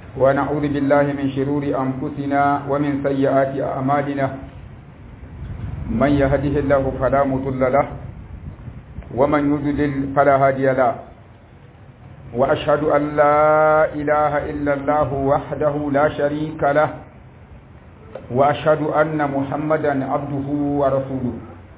ونعوذ بالله من شرور أنفسنا ومن سيئات أعمالنا من يهده الله فلا مضل له ومن يضلل فلا هادي له وأشهد أن لا إله إلا الله وحده لا شريك له وأشهد أن محمدا عبده ورسوله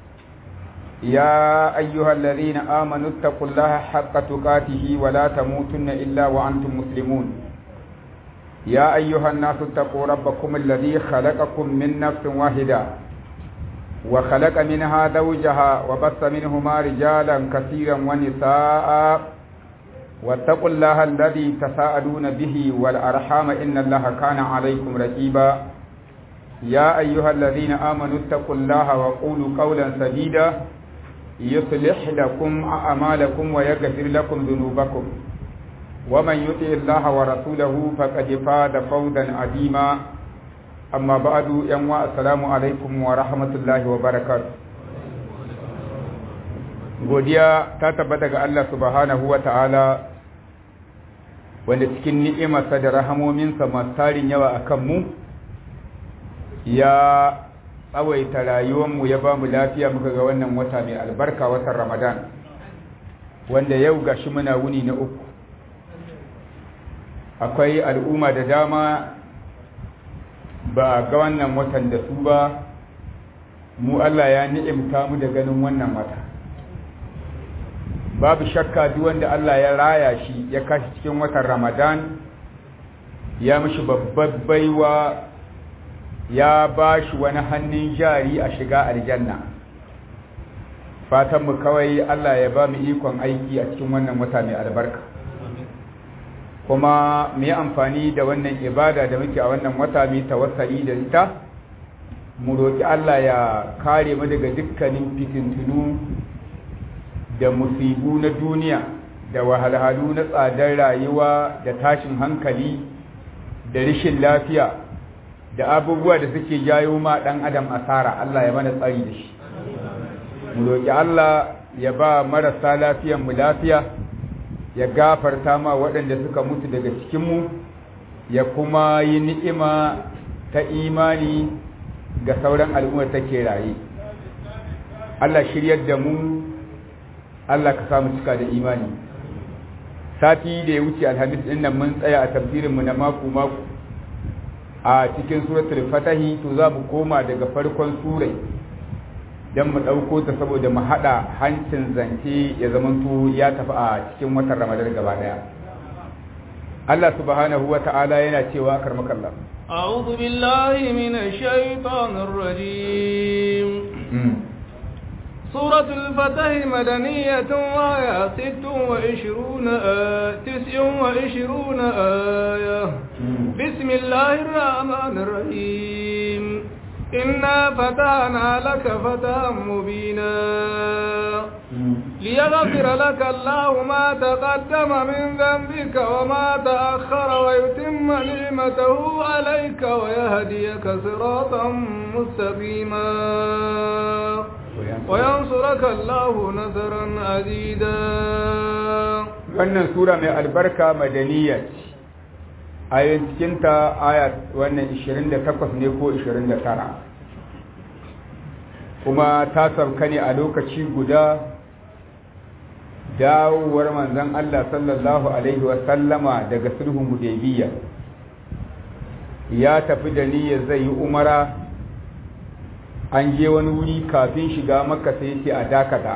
يا أيها الذين آمنوا اتقوا الله حق تقاته ولا تموتن إلا وأنتم مسلمون يا أيها الناس اتقوا ربكم الذي خلقكم من نفس واحدة وخلق منها زوجها وبث منهما رجالا كثيرا ونساء واتقوا الله الذي تساءلون به والأرحام إن الله كان عليكم رقيبا يا أيها الذين آمنوا اتقوا الله وقولوا قولا سديدا يصلح لكم أعمالكم ويغفر لكم ذنوبكم ومن يطع الله ورسوله فقد فاز فوزا عظيما أما بعد يوم السلام عليكم ورحمة الله وبركاته godiya ta tabbata ga Allah subhanahu wa ta'ala wanda cikin ni'imarsa da rahamominsa masu tarin yawa a kanmu ya tsawaita rayuwanmu ya ba mu lafiya muka ga wannan wata mai albarka watan ramadan wanda yau gashi muna wuni na uku akwai al'umma da dama ba ga wannan watan da su ba mu Allah ya ni'imta mu da ganin wannan wata babu shakka duk wanda Allah ya raya shi ya kashi cikin watan ramadan ya mishi babbar baiwa ya ba shi wani hannun jari a shiga aljanna fatanmu kawai Allah ya ba mu ikon aiki a cikin wannan wata mai albarka kuma mu yi amfani da wannan ibada da muke a wannan wata mai tawassali da ita mu roƙi Allah ya kare mu daga dukkanin fitintunu da musibu na duniya da wahalhalu na tsadar rayuwa da tashin hankali da rishin lafiya da abubuwa da suke jayo ma ɗan adam asara Allah ya mana tsari da shi mu roƙi Allah ya ba marasa lafiyan mu lafiya ya gafarta ma waɗanda suka mutu daga cikinmu ya kuma yi ni'ima ta imani ga sauran al'ummar take raye Allah shiryar da mu Allah ka samu cika da imani sati da ya wuce alhamis ɗin nan mun tsaya a tafsirinmu na mako-mako a cikin suratul fatahi to za mu koma daga farkon surai don mu ɗauko ta saboda mu haɗa hancin zance ya zamanto ya tafi a cikin watan ramadan gaba ɗaya Allah subhanahu wa ta'ala yana cewa karmakallah أعوذ بالله من الشيطان الرجيم سورة الفتح مدنية وآية ست وعشرون آية تسع وعشرون آية بسم الله الرحمن الرحيم إنا فتحنا لك فتحا مبينا ليغفر لك الله ما تقدم من ذنبك وما تأخر ويتم نعمته عليك ويهديك صراطا مستقيما وينصرك الله نصرا عزيزا wannan sura mai albarka madaniya ce ayoyin cikinta aya wannan 28 ne ko 29 kuma ta sauka ne a lokaci guda dawowar manzon Allah sallallahu alaihi wasallama daga sulhun hudaybiyya ya tafi da niyyar zai yi umara an je wani wuri kafin shiga maka sai ce a dakata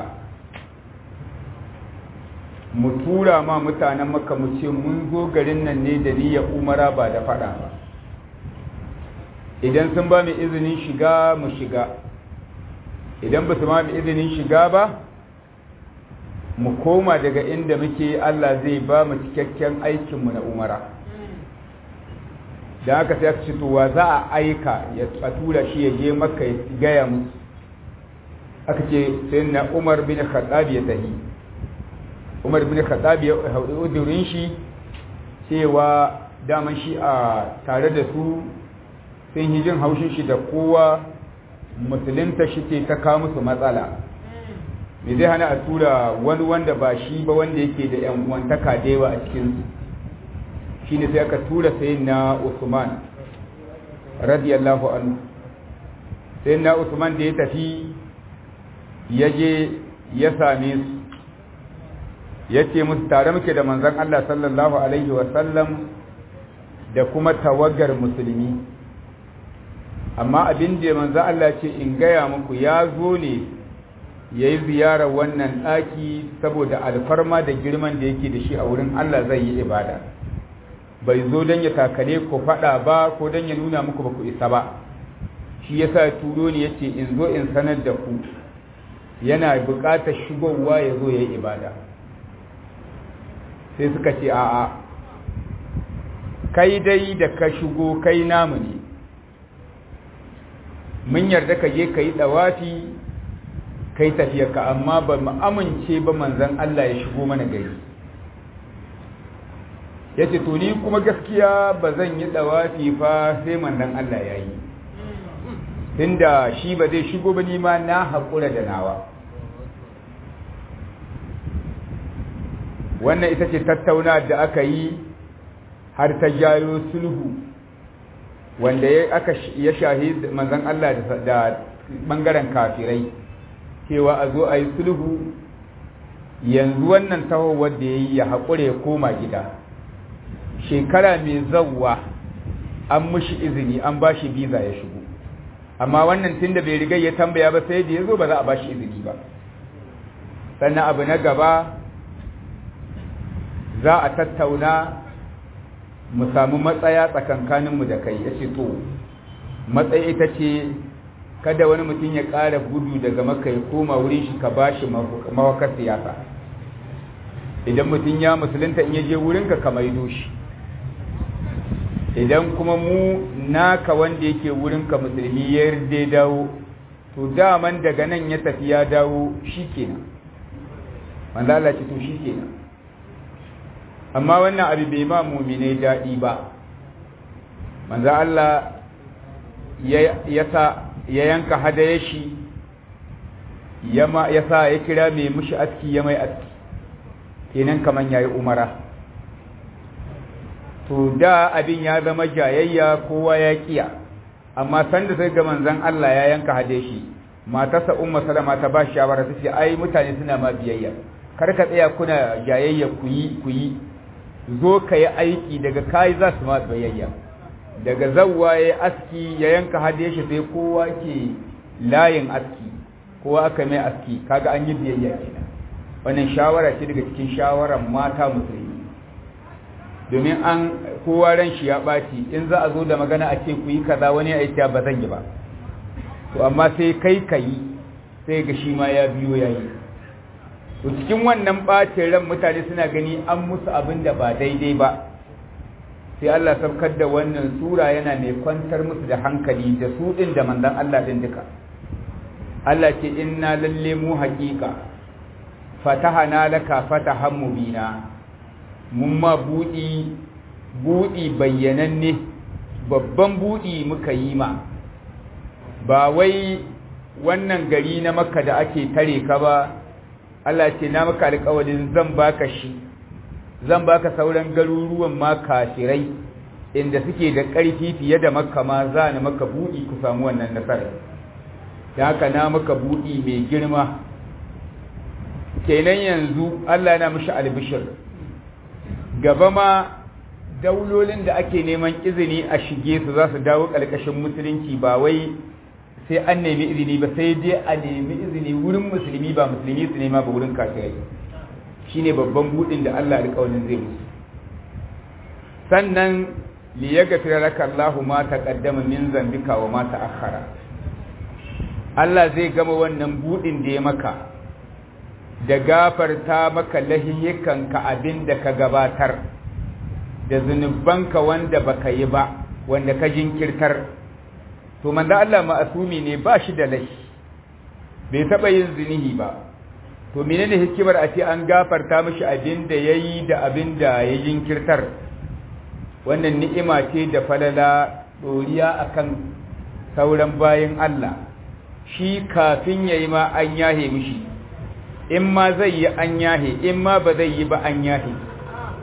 mu tura ma mutanen maka mu ce mun zo garin nan ne da niyyar umara ba da fada ba idan sun ba mu izinin shiga mu shiga idan ba su ma mu izinin shiga ba mu koma daga inda muke Allah zai ba mu cikakken aikinmu na umara da aka sai aka ce to wa za a aika ya tura shi ya je maka ya gaya musu aka ce sai na umar bin khattab ya tahi umar bin khattab ya haɗu udurin shi cewa daman shi a tare da su sun yi jin haushin shi da kowa musulunta shi ce ta kawo musu matsala me zai hana a tura wani wanda ba shi ba wanda yake da yan uwantaka da yawa a cikinsu shine sai aka tura sayyidina Usman radiyallahu anhu sayyidina Usman da ya tafi ya je ya same su ya ce musu tare muke da manzon Allah sallallahu alaihi wasallam da kuma tawagar musulmi amma abin da manzo Allah ce in gaya muku ya zo ne ya yi ziyarar wannan ɗaki saboda alfarma da girman da yake da shi a wurin Allah zai yi ibada bai zo don ya takale ku faɗa ba ko don ya nuna muku ba ku isa ba shi ya sa turo ne ya ce in zo in sanar da ku yana buƙatar shigowa ya zo ya yi ibada sai suka ce a'a kai dai da ka shigo kai namu ne mun yarda ka je ka yi ɗawafi kai tafiyarka amma ba mu amince ba manzan Allah ya shigo mana gari ya ce to ni kuma gaskiya ba zan yi ɗawafi fa sai manzan Allah ya yi tunda shi ba zai shigo ba nima na haƙura da nawa wannan ita ce tattauna da aka yi har ta jayo sulhu wanda ya shahi manzan Allah da ɓangaren kafirai cewa a zo a yi sulhu yanzu wannan tahowar da ya yi ya haƙure ya koma gida shekara mai zauwa an mushi izini an ba shi biza ya shigo amma wannan tun da bai riga ya tambaya ba sai da ya zo ba za a ba shi izini ba sannan abu na gaba za a tattauna mu samu matsaya tsakankaninmu da kai ya ce to matsayi ita ce kada wani mutum ya ƙara gudu daga maka ya koma wurin shi ka bashi mawakar siyasa idan mutum ya musulunta in ya je wurinka ka maido shi idan kuma mu naka wanda yake wurinka musulmi ya yarda dawo to daman daga nan ya tafi ya dawo shi kenan manzo Allah ce to shi kenan amma wannan abu bai ma mu'minai daɗi ba manzo Allah ya sa ya yanka hadaya shi ya sa ya kira mai mushi aski ya mai aski kenan kaman yayi umara to da abin ya zama jayayya kowa ya kiya amma sanda sai ga manzon Allah ya yanka hadaya shi matarsa umma salama ta ba shawara ta ce ai mutane suna ma biyayya kar ka tsaya kuna jayayya ku yi ku yi zo ka yi aiki daga kai za su ma biyayya daga zawwa ya aski ya yanka hade shi sai kowa ke layin aski kowa aka mai aski kaga an yi biyayya kenan wannan shawara ce daga cikin shawaran mata musulmi domin an kowa ran shi ya ɓaci in za a zo da magana a ce ku yi kaza wani ya aiki ba zan yi ba to amma sai kai ka yi sai ga shi ma ya biyo ya yi to cikin wannan ɓacin ran mutane suna gani an musu abin da ba daidai ba sai Allah saukar da wannan sura yana mai kwantar musu da hankali da su din da manzon Allah din duka Allah ce inna lalle mu haqiqa fatahana laka fatahan mubina mun ma budi budi bayyananne babban budi muka yi ma ba wai wannan gari na makka da ake tare ka ba Allah ce na maka alƙawarin zan baka shi zan baka sauran garuruwan ma kafirai inda suke da ƙarfi fiye da makka ma za ni maka buɗi ku samu wannan nasarar ta haka na maka buɗi mai girma kenan yanzu Allah yana mishi albishir gaba ma daulolin da ake neman izini a shige su za su dawo ƙarƙashin musulunci ba wai sai an nemi izini ba sai dai a nemi izini wurin musulmi ba musulmi su nema ba wurin kafirai shine babban budin da Allah alƙawarin zai musu sannan li yaghfira laka Allahu ma taqaddama min zambika wa ma ta'akhkhara Allah zai gama wannan budin da ya maka da gafarta maka lahiyikanka abin da ka gabatar da zunubanka wanda baka yi ba wanda ka jinkirtar to manzo Allah ma'asumi ne ba shi da laifi bai taba yin zinihi ba to menene hikimar a ce an gafarta mishi abin da yayi da abin da ya jinkirtar wannan ni'ima ce da falala doriya akan sauran bayin Allah shi kafin yayi ma an yahe mishi in ma zai yi an yahe in ma ba zai yi ba an yahe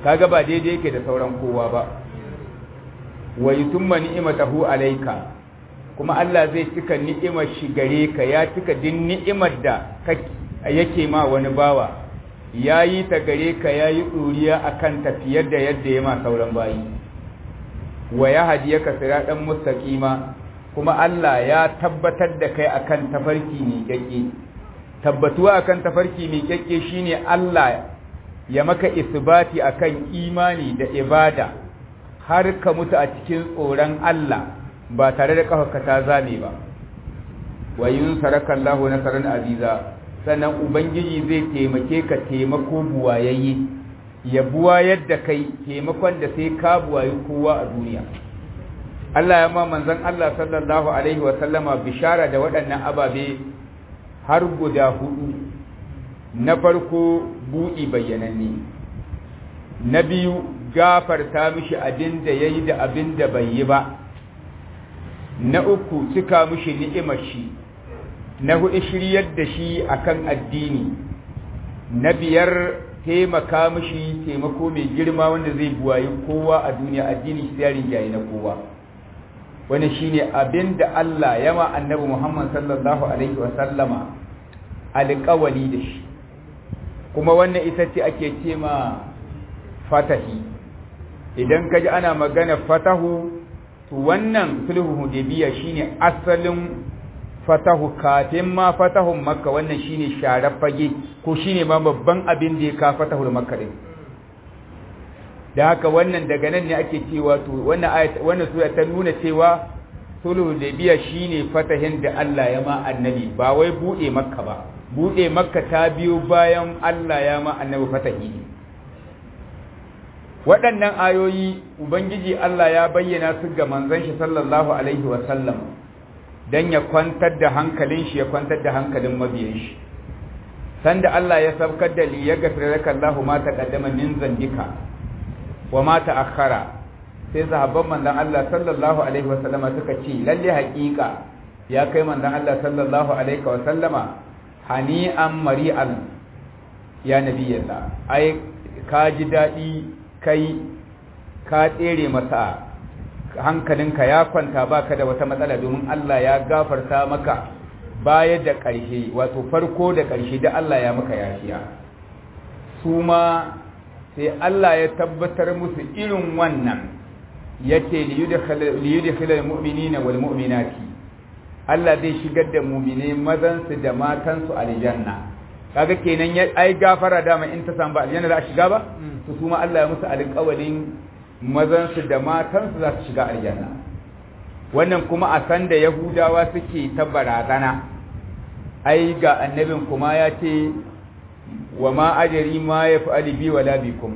kaga ba daidai yake da sauran kowa ba wa yutimma ni'matahu alayka kuma Allah zai cika ni'imar shi gare ka ya cika din ni'imar da yake ma wani bawa yayi ta gare ka yayi duriya akan tafiyar da yadda ya ma sauran bayi wa ya hadiyaka siratan mustaqima kuma Allah ya tabbatar da kai akan tafarki mai kyakke tabbatuwa akan tafarki mai kyakke shine Allah ya maka isbati akan imani da ibada har ka mutu a cikin tsoron Allah ba tare da kafarka ta zame ba wa yunsaraka Allahu nasaran aziza sannan ubangiji zai taimake ka taimako buwayayye ya buwayar da kai taimakon da sai ka buwayi kowa a duniya Allah ya ma manzon Allah sallallahu alaihi wa sallama bishara da waɗannan ababe har guda hudu na farko buɗi bayyananne na biyu gafarta mishi abin da yayi da abin da bai yi ba na uku cika mishi ni'imar shi na hudu shiryar da shi akan addini na biyar taimaka mishi taimako mai girma wanda zai buwayi kowa a duniya addini shi yarin jayi na kowa wani shine abin da Allah ya ma annabi Muhammad sallallahu alaihi wa sallama alƙawali da shi kuma wannan ita ce ake ce ma fatahi idan kaji ana magana fatahu to wannan sulhu hudaybiya shine asalin fatahu kafin ma fatahun makka wannan shine sharar fage ko shine ma babban abin da ya ka fatahul makka din da haka wannan daga nan ne ake cewa to wannan ayat wannan sura ta nuna cewa sulhu hudaybiya shine fatahin da Allah ya ma annabi ba wai bude makka ba bude makka ta biyo bayan Allah ya ma annabi fatahi waɗannan ayoyi ubangiji Allah ya bayyana su ga manzon shi sallallahu alaihi wa sallam dan ya kwantar da hankalin shi ya kwantar da hankalin mabiyan shi sanda Allah ya sabkar da li ya gafira laka Allahu ma taqaddama min zambika wa ma ta'akhkhara sai sahabban manzon Allah sallallahu alaihi wa sallama suka ce lalle haƙiƙa ya kai manzon Allah sallallahu alaihi wa sallama hani'an mari'al ya nabiyallah ai ka ji daɗi kai ka tsere masa hankalinka ya kwanta baka da wata matsala domin Allah ya gafarta maka baya da ƙarshe wato farko da ƙarshe da Allah ya maka yafiya su ma sai Allah ya tabbatar musu irin wannan yace liyudkhilal mu'minina wal mu'minati Allah zai shigar da mu'mine mazan su da matan su aljanna kaga kenan ya ai gafara dama in ta samu ba aljanna za a shiga ba to su ma Allah ya musu alƙawalin mazan su da matan su za su shiga aljanna wannan kuma a san da yahudawa suke ta barazana ai ga annabin kuma ya ce wa ma ajri ma yaf'ali bi wala bikum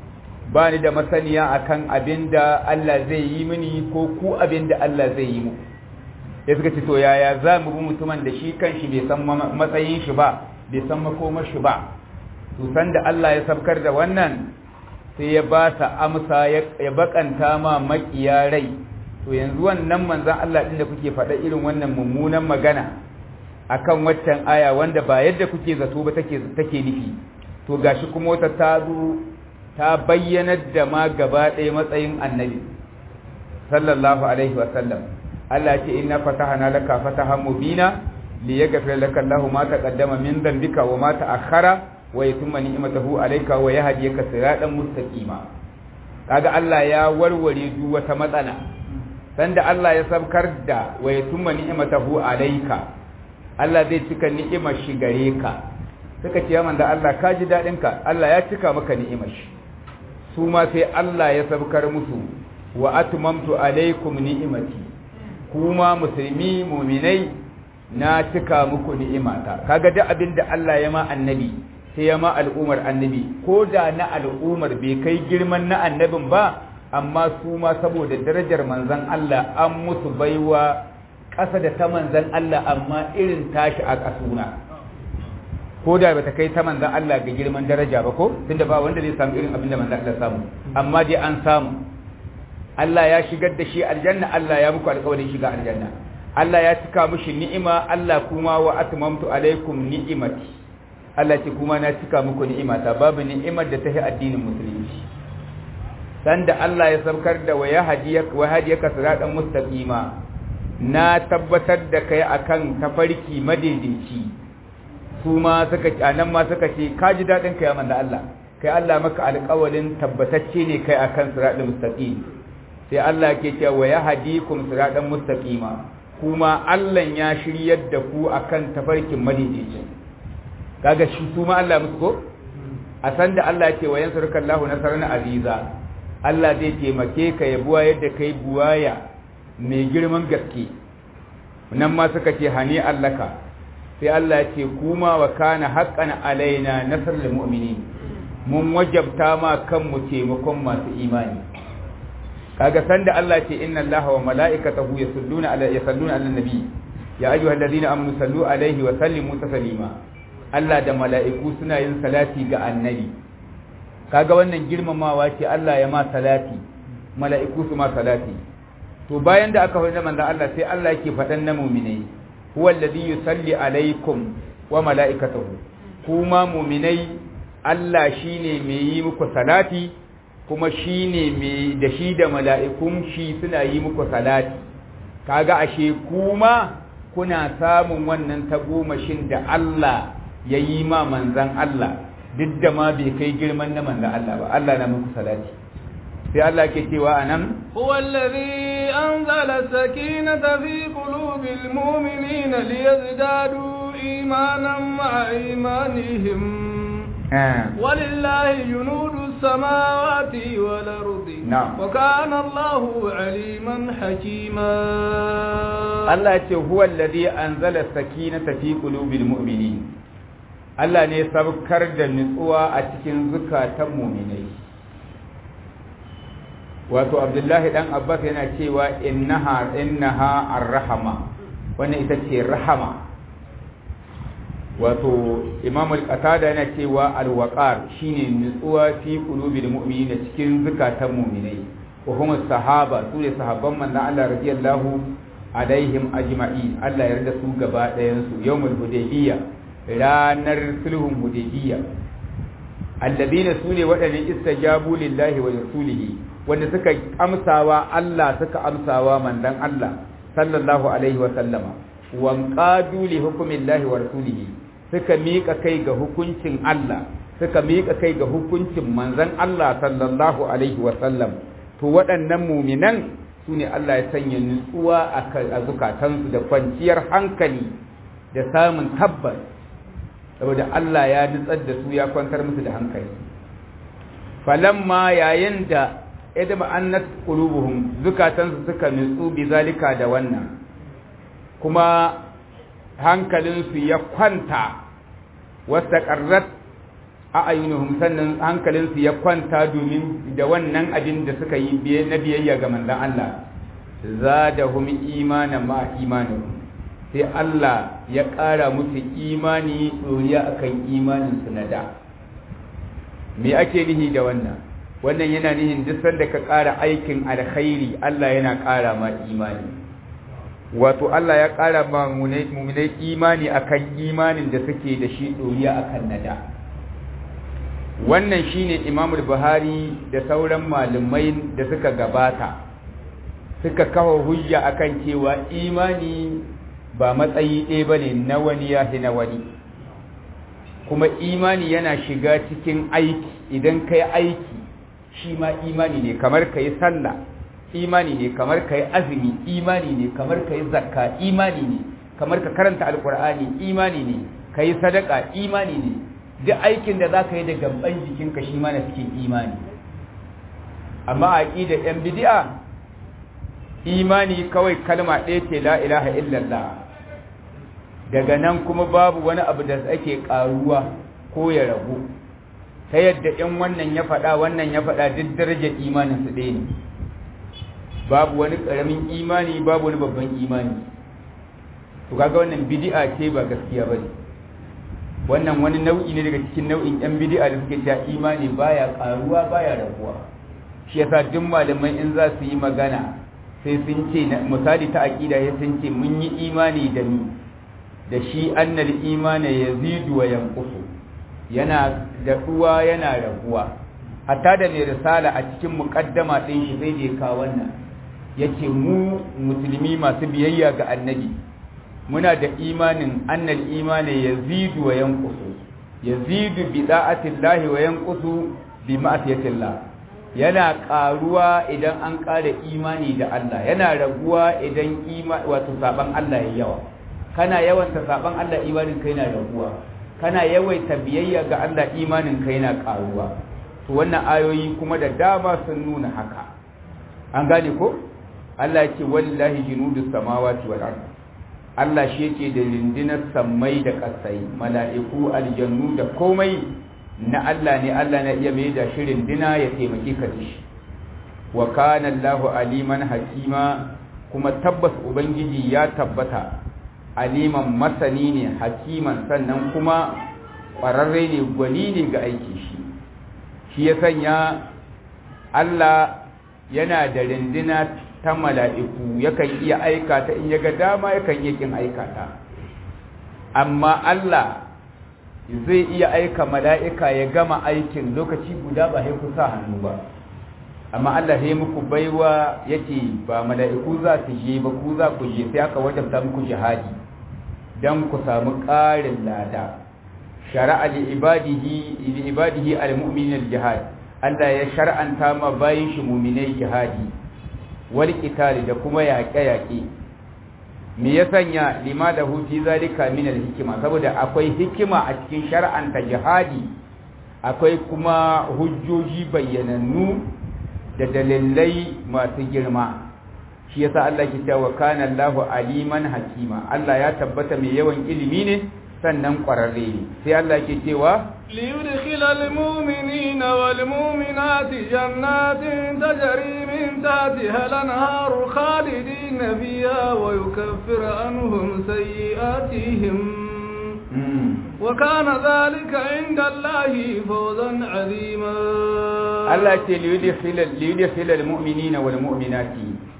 ba ni da masaniya akan abinda Allah zai yi mini ko ku abinda Allah zai yi mu ya suka ce to yaya za mu bi mutumin da shi kanshi bai san matsayin shi ba bai san makomar shi ba to san da Allah ya sabkar da wannan sai ya ba sa amsa ya bakanta ma makiya rai to yanzu wannan manzon Allah din da kuke faɗa irin wannan mummunan magana akan waccan aya wanda ba yadda kuke zato ba take take nufi to gashi kuma wata ta zo ta bayyanar da ma gaba ɗaya matsayin annabi sallallahu alaihi wa sallam Allah ce inna fatahana laka fatahan mubina liyaghfir laka Allahu ma taqaddama min dhanbika wa ma ta'akhkhara wa yutimma ni'matahu alayka wa yahdiyaka siratan mustaqima kaga Allah ya warware duk wata matsala sanda Allah ya sabkar da wa yutimma ni'matahu alayka Allah zai cika ni'imar shi gare ka suka ce man da Allah ka ji dadin ka Allah ya cika maka ni'imar shi su ma sai Allah ya sabkar musu wa atmamtu alaykum ni'imati kuma musulmi mu'minai na cika muku ni'imata kaga duk abin da Allah ya ma annabi sai ya ma al'umar annabi ko da na al'umar bai kai girman na annabin ba amma su ma saboda darajar manzon Allah an musu baiwa ƙasa da ta manzon Allah amma irin tashi a ƙasuna ko da bata kai ta manzon Allah ga girman daraja ba ko tunda ba wanda zai samu irin abin da manzon Allah samu amma dai an samu Allah ya shigar da shi aljanna Allah ya muku alƙawarin shiga aljanna Allah ya cika mushi ni'ima Allah kuma wa atmamtu alaikum ni'imati Allah ce kuma na cika muku ni'imata babu ni'imar da ta yi addinin musulunci sanda Allah ya saukar da waya hadiyaka wa hadiyaka siratan mustaqima na tabbatar da kai akan tafarki madaidaici su ma suka anan ma suka ce ka ji dadin kai manzo Allah kai Allah maka alƙawalin tabbatacce ne kai akan siratal mustaqim sai Allah ke cewa waya hadikum siratan mustaqima kuma Allah ya shiryar da ku akan tafarkin madaidaici kaga shi su ma Allah musu ko a san da Allah ce wa yansuruka Allahu nasran aziza Allah zai taimake ka ya buwa yadda kai buwaya mai girman gaske nan ma suka ce hani allaka sai Allah ce kuma wa kana haqqan alaina nasrul mu'minin mun wajabta ma kanmu taimakon masu imani kaga san da Allah ce inna Allaha wa mala'ikatahu yusalluna ala yusalluna ala nabi ya ayyuhalladhina amanu sallu alaihi wa sallimu taslima Allah da mala'iku suna yin salati ga annabi kaga wannan girmamawa ce Allah ya ma salati mala'iku su ma salati to bayan da aka faɗa manzon Allah sai Allah yake faɗan na mu'minai huwa alladhi yusalli alaikum wa mala'ikatuhu kuma mu'minai Allah shine mai yi muku salati kuma shine mai da shi da mala'ikun shi suna yi muku salati kaga ashe kuma kuna samun wannan tagomashin da Allah ya yi ma manzan Allah duk da ma bai kai girman na manzan Allah ba Allah na muku salati sai Allah ke cewa anan huwa allazi anzala sakinata fi qulubil mu'minina liyazdadu imanan ma'a imanihim ولله جنود السماوات والأرض نعم وكان الله عليما حكيما الله هو الذي أنزل السكينة في قلوب المؤمنين Allah ne sabkar da nutsuwa a cikin zukatan muminai wato abdullahi dan abbas yana cewa innaha innaha ar-rahama wannan ita ce rahama wato imam al-qatada yana cewa al-waqar shine nutsuwa fi qulubil mu'minina cikin zukatan muminai wa hum sahaba su ne sahabban manzon Allah radiyallahu alaihim ajma'in Allah ya yarda su gaba ɗayan su yawmul hudaybiyya ranar sulhun hudaybiya alladina sune waɗanda istajabu lillahi wa rasulihi wanda suka amsawa Allah suka amsawa mandan Allah sallallahu alaihi wa sallama wa qadu li hukmillahi wa rasulihi suka miƙa kai ga hukuncin Allah suka miƙa kai ga hukuncin manzon Allah sallallahu alaihi wa sallam to waɗannan muminan sune Allah ya sanya nutsuwa a zukatansu da kwanciyar hankali da samun tabbas saboda Allah ya nutsar da su ya kwantar musu da hankali falamma yayin da idama annat qulubuhum zukatansu suka nutsu bi zalika da wannan kuma hankalinsu ya kwanta wastaqarrat a ayyunuhum sannan hankalinsu ya kwanta domin da wannan abin da suka yi na biyayya ga manzon Allah zadahum imanan ma imanuhum sai Allah ya ƙara musu imani ɗoriya akan imaninsu na da me ake nihi da wannan wannan yana nihin duk sanda ka ƙara aikin alkhairi Allah yana ƙara ma imani wato Allah ya ƙara ma muminai imani akan imanin da suke da shi ɗoriya akan na da wannan shine Imam Buhari da sauran malumai da suka gabata suka kawo hujja akan cewa imani ba matsayi ɗaya ba ne na wani ya fi na wani kuma imani yana shiga cikin aiki idan ka yi aiki shi ma imani ne kamar ka yi sallah imani ne kamar ka yi azumi imani ne kamar ka yi zakka imani ne kamar ka karanta alkur'ani imani ne ka yi sadaka imani ne duk aikin da za ka yi da gaban jikinka shi ma na cikin imani amma a da yan bidi'a imani kawai kalma ɗaya ce la ilaha illallah daga nan kuma babu wani abu da ake ƙaruwa ko ya ragu ta yadda in wannan ya faɗa wannan ya faɗa duk darajar imanin su ɗaya ne babu wani ƙaramin imani babu wani babban imani to kaga wannan bid'a ce ba gaskiya ba ne wannan wani nau'i ne daga cikin nau'in yan bid'a da suke cewa imani baya ƙaruwa baya raguwa shi yasa duk malamai in za su yi magana sai sun ce misali ta aqida ya sun ce mun yi imani da ni da shi annal imani yazidu wa yanqusu yana daɗuwa yana raguwa hatta da mai risala a cikin muqaddama din shi sai da ya kawo wannan yace mu musulmi masu biyayya ga annabi muna da imanin annal imani yazidu wa yanqusu yazidu bi da'atillahi wa yanqusu bi ma'siyatillah yana karuwa idan an ƙara imani da Allah yana raguwa idan ima wato saban Allah ya yawa kana yawanta saban Allah imanin kai na raguwa kana yawaita biyayya ga Allah imanin kai na karuwa to wannan ayoyi kuma da dama sun nuna haka an gane ko Allah ya ce wallahi junudus samawati wal ard Allah shi yake da rindinar sammai da kasai mala'iku aljannu da komai na Allah ne Allah na iya mai da shirin dina ya taimake ka da shi wa kana Allahu aliman hakima kuma tabbas ubangiji ya tabbata aliman masani ne hakiman sannan kuma ƙwararre ne gwani ne ga aiki shi shi ya sanya Allah yana da rindina ta mala'iku yakan iya aikata in ya ga dama yakan iya kin aikata amma Allah zai iya aika mala'ika ya gama aikin lokaci guda ba haiku sa hannu ba amma Allah ya muku baiwa yake ba mala'iku za su je ba ku za ku je sai aka wajabta muku jihadi don ku samu ƙarin lada shari'a li ibadihi li ibadihi al-mu'minin al-jihad Allah ya shar'anta ma bayin shi mu'minai jihadi wal qitali da kuma yaƙe-yaƙe me ya sanya lima da huti zalika min al-hikma saboda akwai hikima a cikin shar'anta jihadi akwai kuma hujjoji bayyanannu da dalilai masu girma shi yasa Allah ke cewa kana Allahu aliman hakima Allah ya tabbata mai yawan ilimi ne sannan ƙwararre ne sai Allah ke cewa ليدخل المؤمنين والمؤمنات جنات تجري من تحتها الأنهار خالدين فيها ويكفر عنهم سيئاتهم وكان ذلك عند الله فوزا عظيما الله ليدخل ليدخل المؤمنين والمؤمنات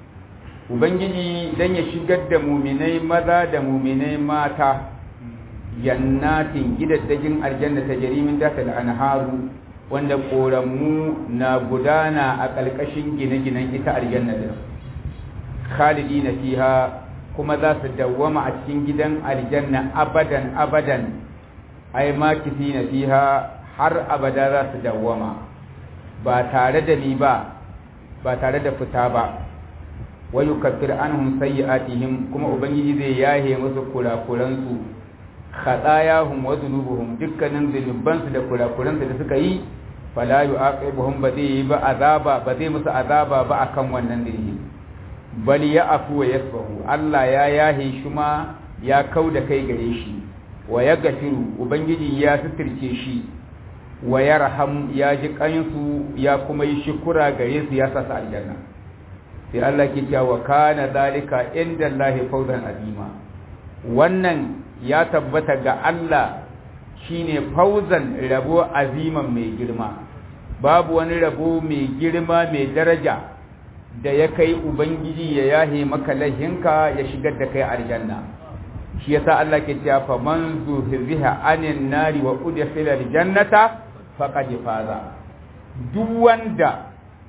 Ubangiji dan ya shigar da muminai maza da muminai mata jannatin gidaddajin aljanna ta jarimin daka da anharu wanda ƙoramu na gudana a ƙarƙashin gine-ginen ita aljanna da khalidi na fiha kuma za su dawwama a cikin gidan aljanna abadan abadan ai makisi na fiha har abada za su dawwama ba tare da ni ba ba tare da fita ba wa yukaffir anhum sayyi'atihim kuma ubangiji zai yahe musu kurakuransu khatayahum wa dhunubuhum dukkanin zunubansu da kurakuransu da suka yi fala yu'aqibuhum ba zai yi ba azaba ba zai musu azaba ba akan wannan dalili bal ya'fu wa yasfahu Allah ya yahe shi ma ya kauda kai gare shi wa yaghfiru ubangiji ya suturce shi wa yarham ya ji kansu ya kuma yi shukura gare su ya sa su aljanna sai Allah ke cewa kana zalika inda Allah fawzan azima wannan ya tabbata ga Allah shine fauzan rabo aziman mai girma babu wani rabo mai girma mai daraja da ya kai ubangiji ya yahe maka lahinka ya shigar da kai aljanna shi yasa Allah ke cewa fa man zuhziha anin nari wa udkhila aljannata faqad faza duk wanda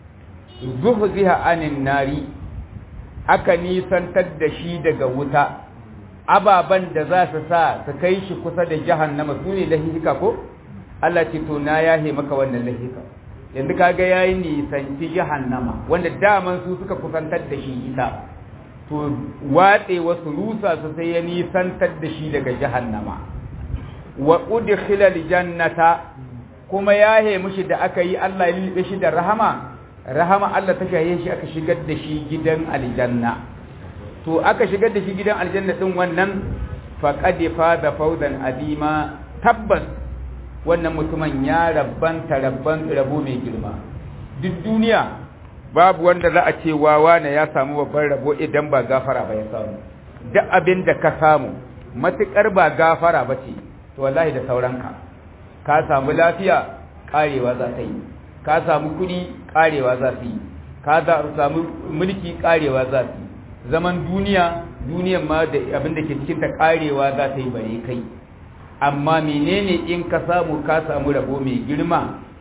zuhziha anin nari aka nisantar da shi daga wuta ababan da za su sa su kai shi kusa da jahannama su ne lahika ko Allah ce to na yahe maka wannan lahika yanzu kaga yayi nisanci jahannama wanda daman su suka kusantar da shi ita to watse wasu rusa su sai ya nisantar da shi daga jahannama wa udkhila aljannata kuma yahe mushi da aka yi Allah ya lilbe shi da rahama rahama Allah ta shaye shi aka shigar da shi gidan aljanna to aka shigar da shi gidan aljanna din wannan faqad da fawzan adima tabbas wannan mutumin ya rabban rabban rabo mai girma duk duniya babu wanda za a ce wawa ne ya samu babban rabo idan ba gafara ba ya samu duk abin da ka samu matukar ba gafara ba ce to wallahi da sauranka ka samu lafiya karewa za ta yi ka samu kuɗi karewa za su yi ka samu mulki karewa za su yi zaman duniya duniyan ma da abin da ke cikin ta karewa za ta yi bare kai amma menene in ka samu ka samu rabo mai girma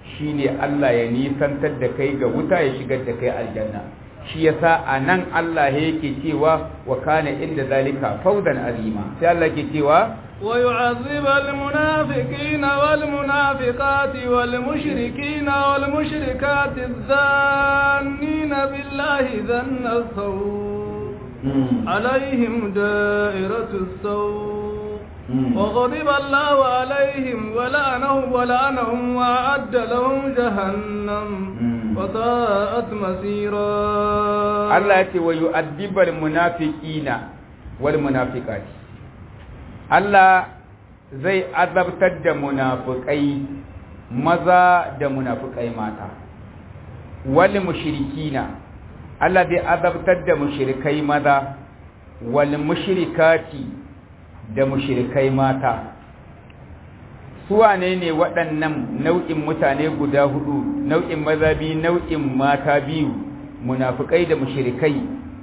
shine Allah ya nisantar da kai ga wuta ya shigar da kai aljanna shi yasa anan Allah yake cewa wa kana inda zalika fawzan azima sai Allah yake cewa ويعذب المنافقين والمنافقات والمشركين والمشركات الظانين بالله ظن السوء عليهم دائرة السوء وغضب الله عليهم ولعنهم ولعنهم وأعد لهم جهنم وساءت مسيرا الله يتي ويؤدب المنافقين والمنافقات Allah zai azabtar da munafukai maza da munafukai mata wal mushrikina Allah zai azabtar da mushrikai maza wal mushrikati da mushrikai mata su wane ne waɗannan nau'in mutane guda hudu nau'in maza biyu nau'in mata biyu munafukai da mushrikai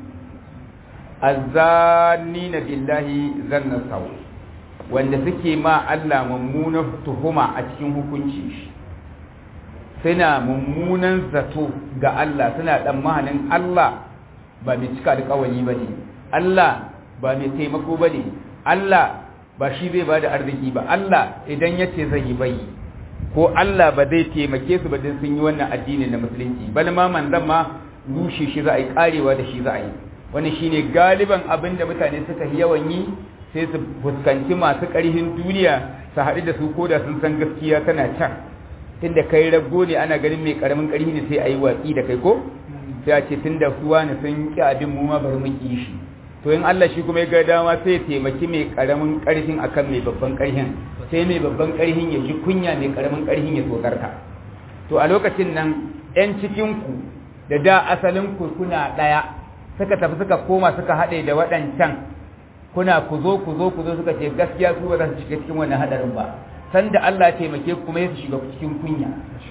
azzanina billahi zanna sawu wanda suke ma Allah mummunan tuhuma a cikin hukunci shi suna mummunan zato ga Allah suna tsammanin Allah ba mai cika alƙawari ba ne Allah ba mai taimako ba ne Allah ba shi zai ba da arziki ba Allah idan ya ce zai yi bai ko Allah ba zai taimake su ba don sun yi wannan addini na musulunci bal ma manzan ma rushe shi za a yi karewa da shi za a yi wani shine galiban abin da mutane suka yawan yi sai su fuskanci masu ƙarhin duniya su haɗu da su ko da sun san gaskiya tana can tunda kai rago ne ana ganin mai ƙaramin ƙarhi ne sai a yi watsi da kai ko sai a ce tunda suwa ne sun ƙi abin mu ma bari mu ƙi shi to in Allah shi kuma ya ga dama sai ya taimaki mai ƙaramin ƙarhin akan mai babban ƙarhin sai mai babban ƙarhin ya ji kunya mai ƙaramin ƙarhin ya tsokarta to a lokacin nan 'yan cikinku da da asalin ku kuna ɗaya suka tafi suka koma suka haɗe da waɗancan kuna ku zo ku zo ku zo suka ce gaskiya su ba za su shiga cikin wannan hadarin ba san da Allah ya taimake ku kuma ya su shiga cikin kunya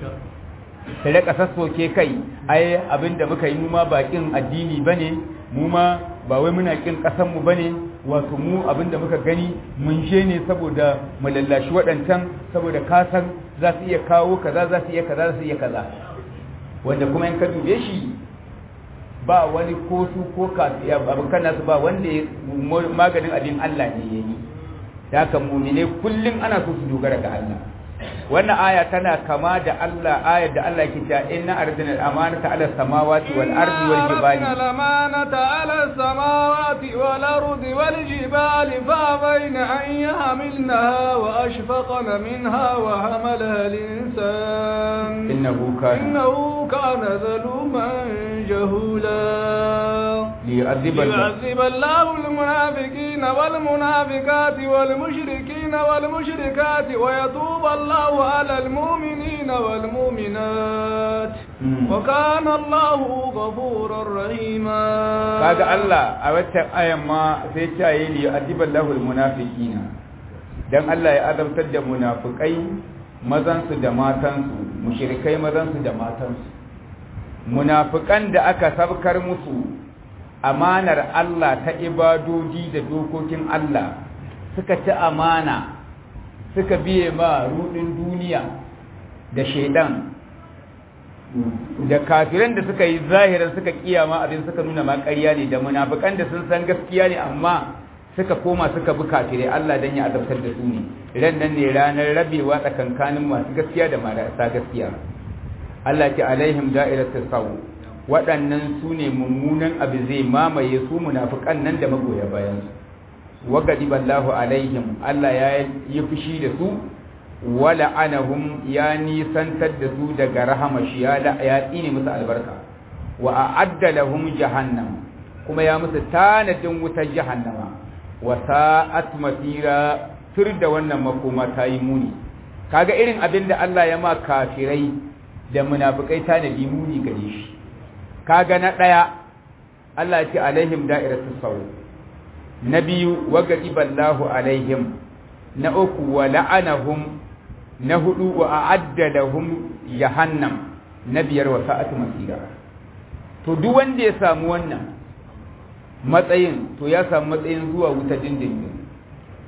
ta rika sassoke kai ai abinda muka yi mu ma bakin addini bane mu ma ba wai muna kin kasan mu bane wato mu abinda muka gani mun je ne saboda mu lallashi waɗancan saboda kasan za su iya kawo kaza za su iya kaza za su iya kaza wanda kuma in ka dube shi ba wani ko su ko kafiya abokan nasu ba wanda ya maganin abin Allah ne ya yi da haka mumine kullum ana so su dogara ga Allah wannan aya tana kama da Allah ayar da Allah ke cewa inna ardina al-amanata ala samawati wal ardi wal jibali inna al-amanata ala samawati wal ardi wal jibali fa bayna an yahmilnaha wa ashfaqna minha wa hamalaha al-insan innahu kana innahu kana zaluman jahula ليعذب ليعذب الله المنافقين والمنافقات والمشركين والمشركات ويتوب الله على المؤمنين والمؤمنات وكان الله غفورا رحيما kaga Allah a wata ayan ma sai ta yi li adiballahu almunafiqina dan Allah ya azabtar da munafikai mazan su da matan su mushrikai mazan su da matan su munafikan da aka sabkar musu amanar Allah ta ibadoji da dokokin Allah suka ci amana suka biye ma rudin duniya da shaidan da kafiran da suka yi zahiran suka kiyama abin suka nuna ma ƙarya ne da munafikan da sun san gaskiya ne amma suka koma suka bi kafirai Allah dan ya azabtar da su ne ran nan ne ranar rabewa tsakankanin masu gaskiya da marasa gaskiya Allah ce alaihim da'iratus sawu waɗannan su ne mummunan abu zai mamaye su munafikan nan da magoya bayan su wagadi ballahu alaihim Allah ya yi fushi da su wala anahum ya nisantar da su daga rahama shi ya ya tsine musu albarka wa a'adda lahum jahannam kuma ya musu tanadin wutar jahannama wa sa'at masira tur da wannan makoma ta yi muni kaga irin abin da Allah ya ma kafirai da munafikai tanadi muni gare shi kaga na daya Allah ya ce alaihim da'iratus sawu na biyu wagadi ballahu alaihim na uku wa la'anahum na hudu wa a'adda lahum jahannam na biyar wa sa'atu masira to duk wanda ya samu wannan matsayin to ya samu matsayin zuwa wuta dindindin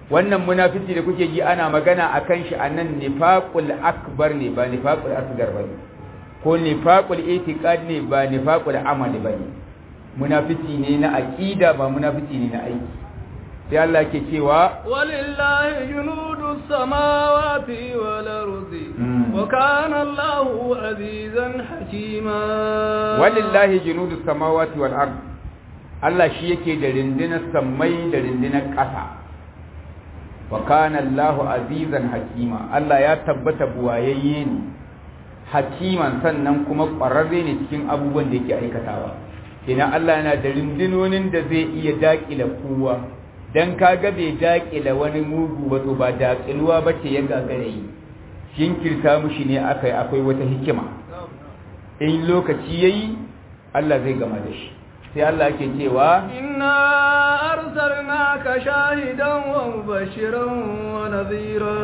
wannan munafici da kuke ji ana magana akan shi anan nifaqul akbar ne ba nifaqul asgar bane ko nifaqul itiqad ne ba nifaqul amal bane munafici ne na aqida ba munafici ne na aiki sai Allah ke cewa walillahi junudus samawati wal ardi wa kana Allahu azizan hakima walillahi junudus samawati wal ardi Allah shi yake da rindinar sammai da rindinar ƙasa wa kana Allahu azizan hakima Allah ya tabbata buwayayye ne hakiman sannan kuma ƙwararre ne cikin abubuwan da yake aikatawa ina Allah yana da rindinonin da zai iya daƙila kowa dan kaga bai daƙila wani mugu ba to ba daƙiluwa ba ce ya gagare yi jinkirta mushi ne akai akwai wata hikima in lokaci yayi Allah zai gama da shi sai Allah ke cewa inna arsalnaka shahidan wa mubashiran wa nadhira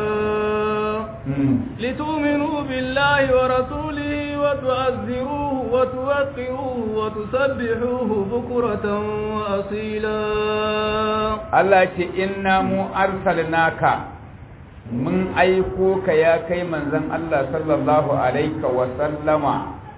litu'minu billahi wa rasulihi wa tu'azziruhu wa tuwaqqiruhu wa tusabbihuhu bukratan wa asila Allah ce inna mu arsalnaka mun aiko ka ya kai manzon Allah sallallahu alaihi wa sallama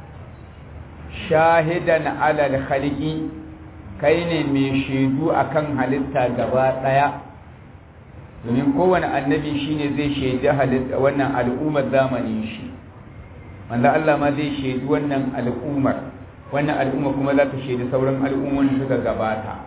shahidan alal khalqi kai ne mai shaidu akan halitta gaba daya domin kowane annabi shine zai shaidi halitta wannan al'ummar zamanin shi wanda Allah ma zai shaidi wannan al'ummar wannan al'umma kuma za ta shaidi sauran al'ummomin suka gabata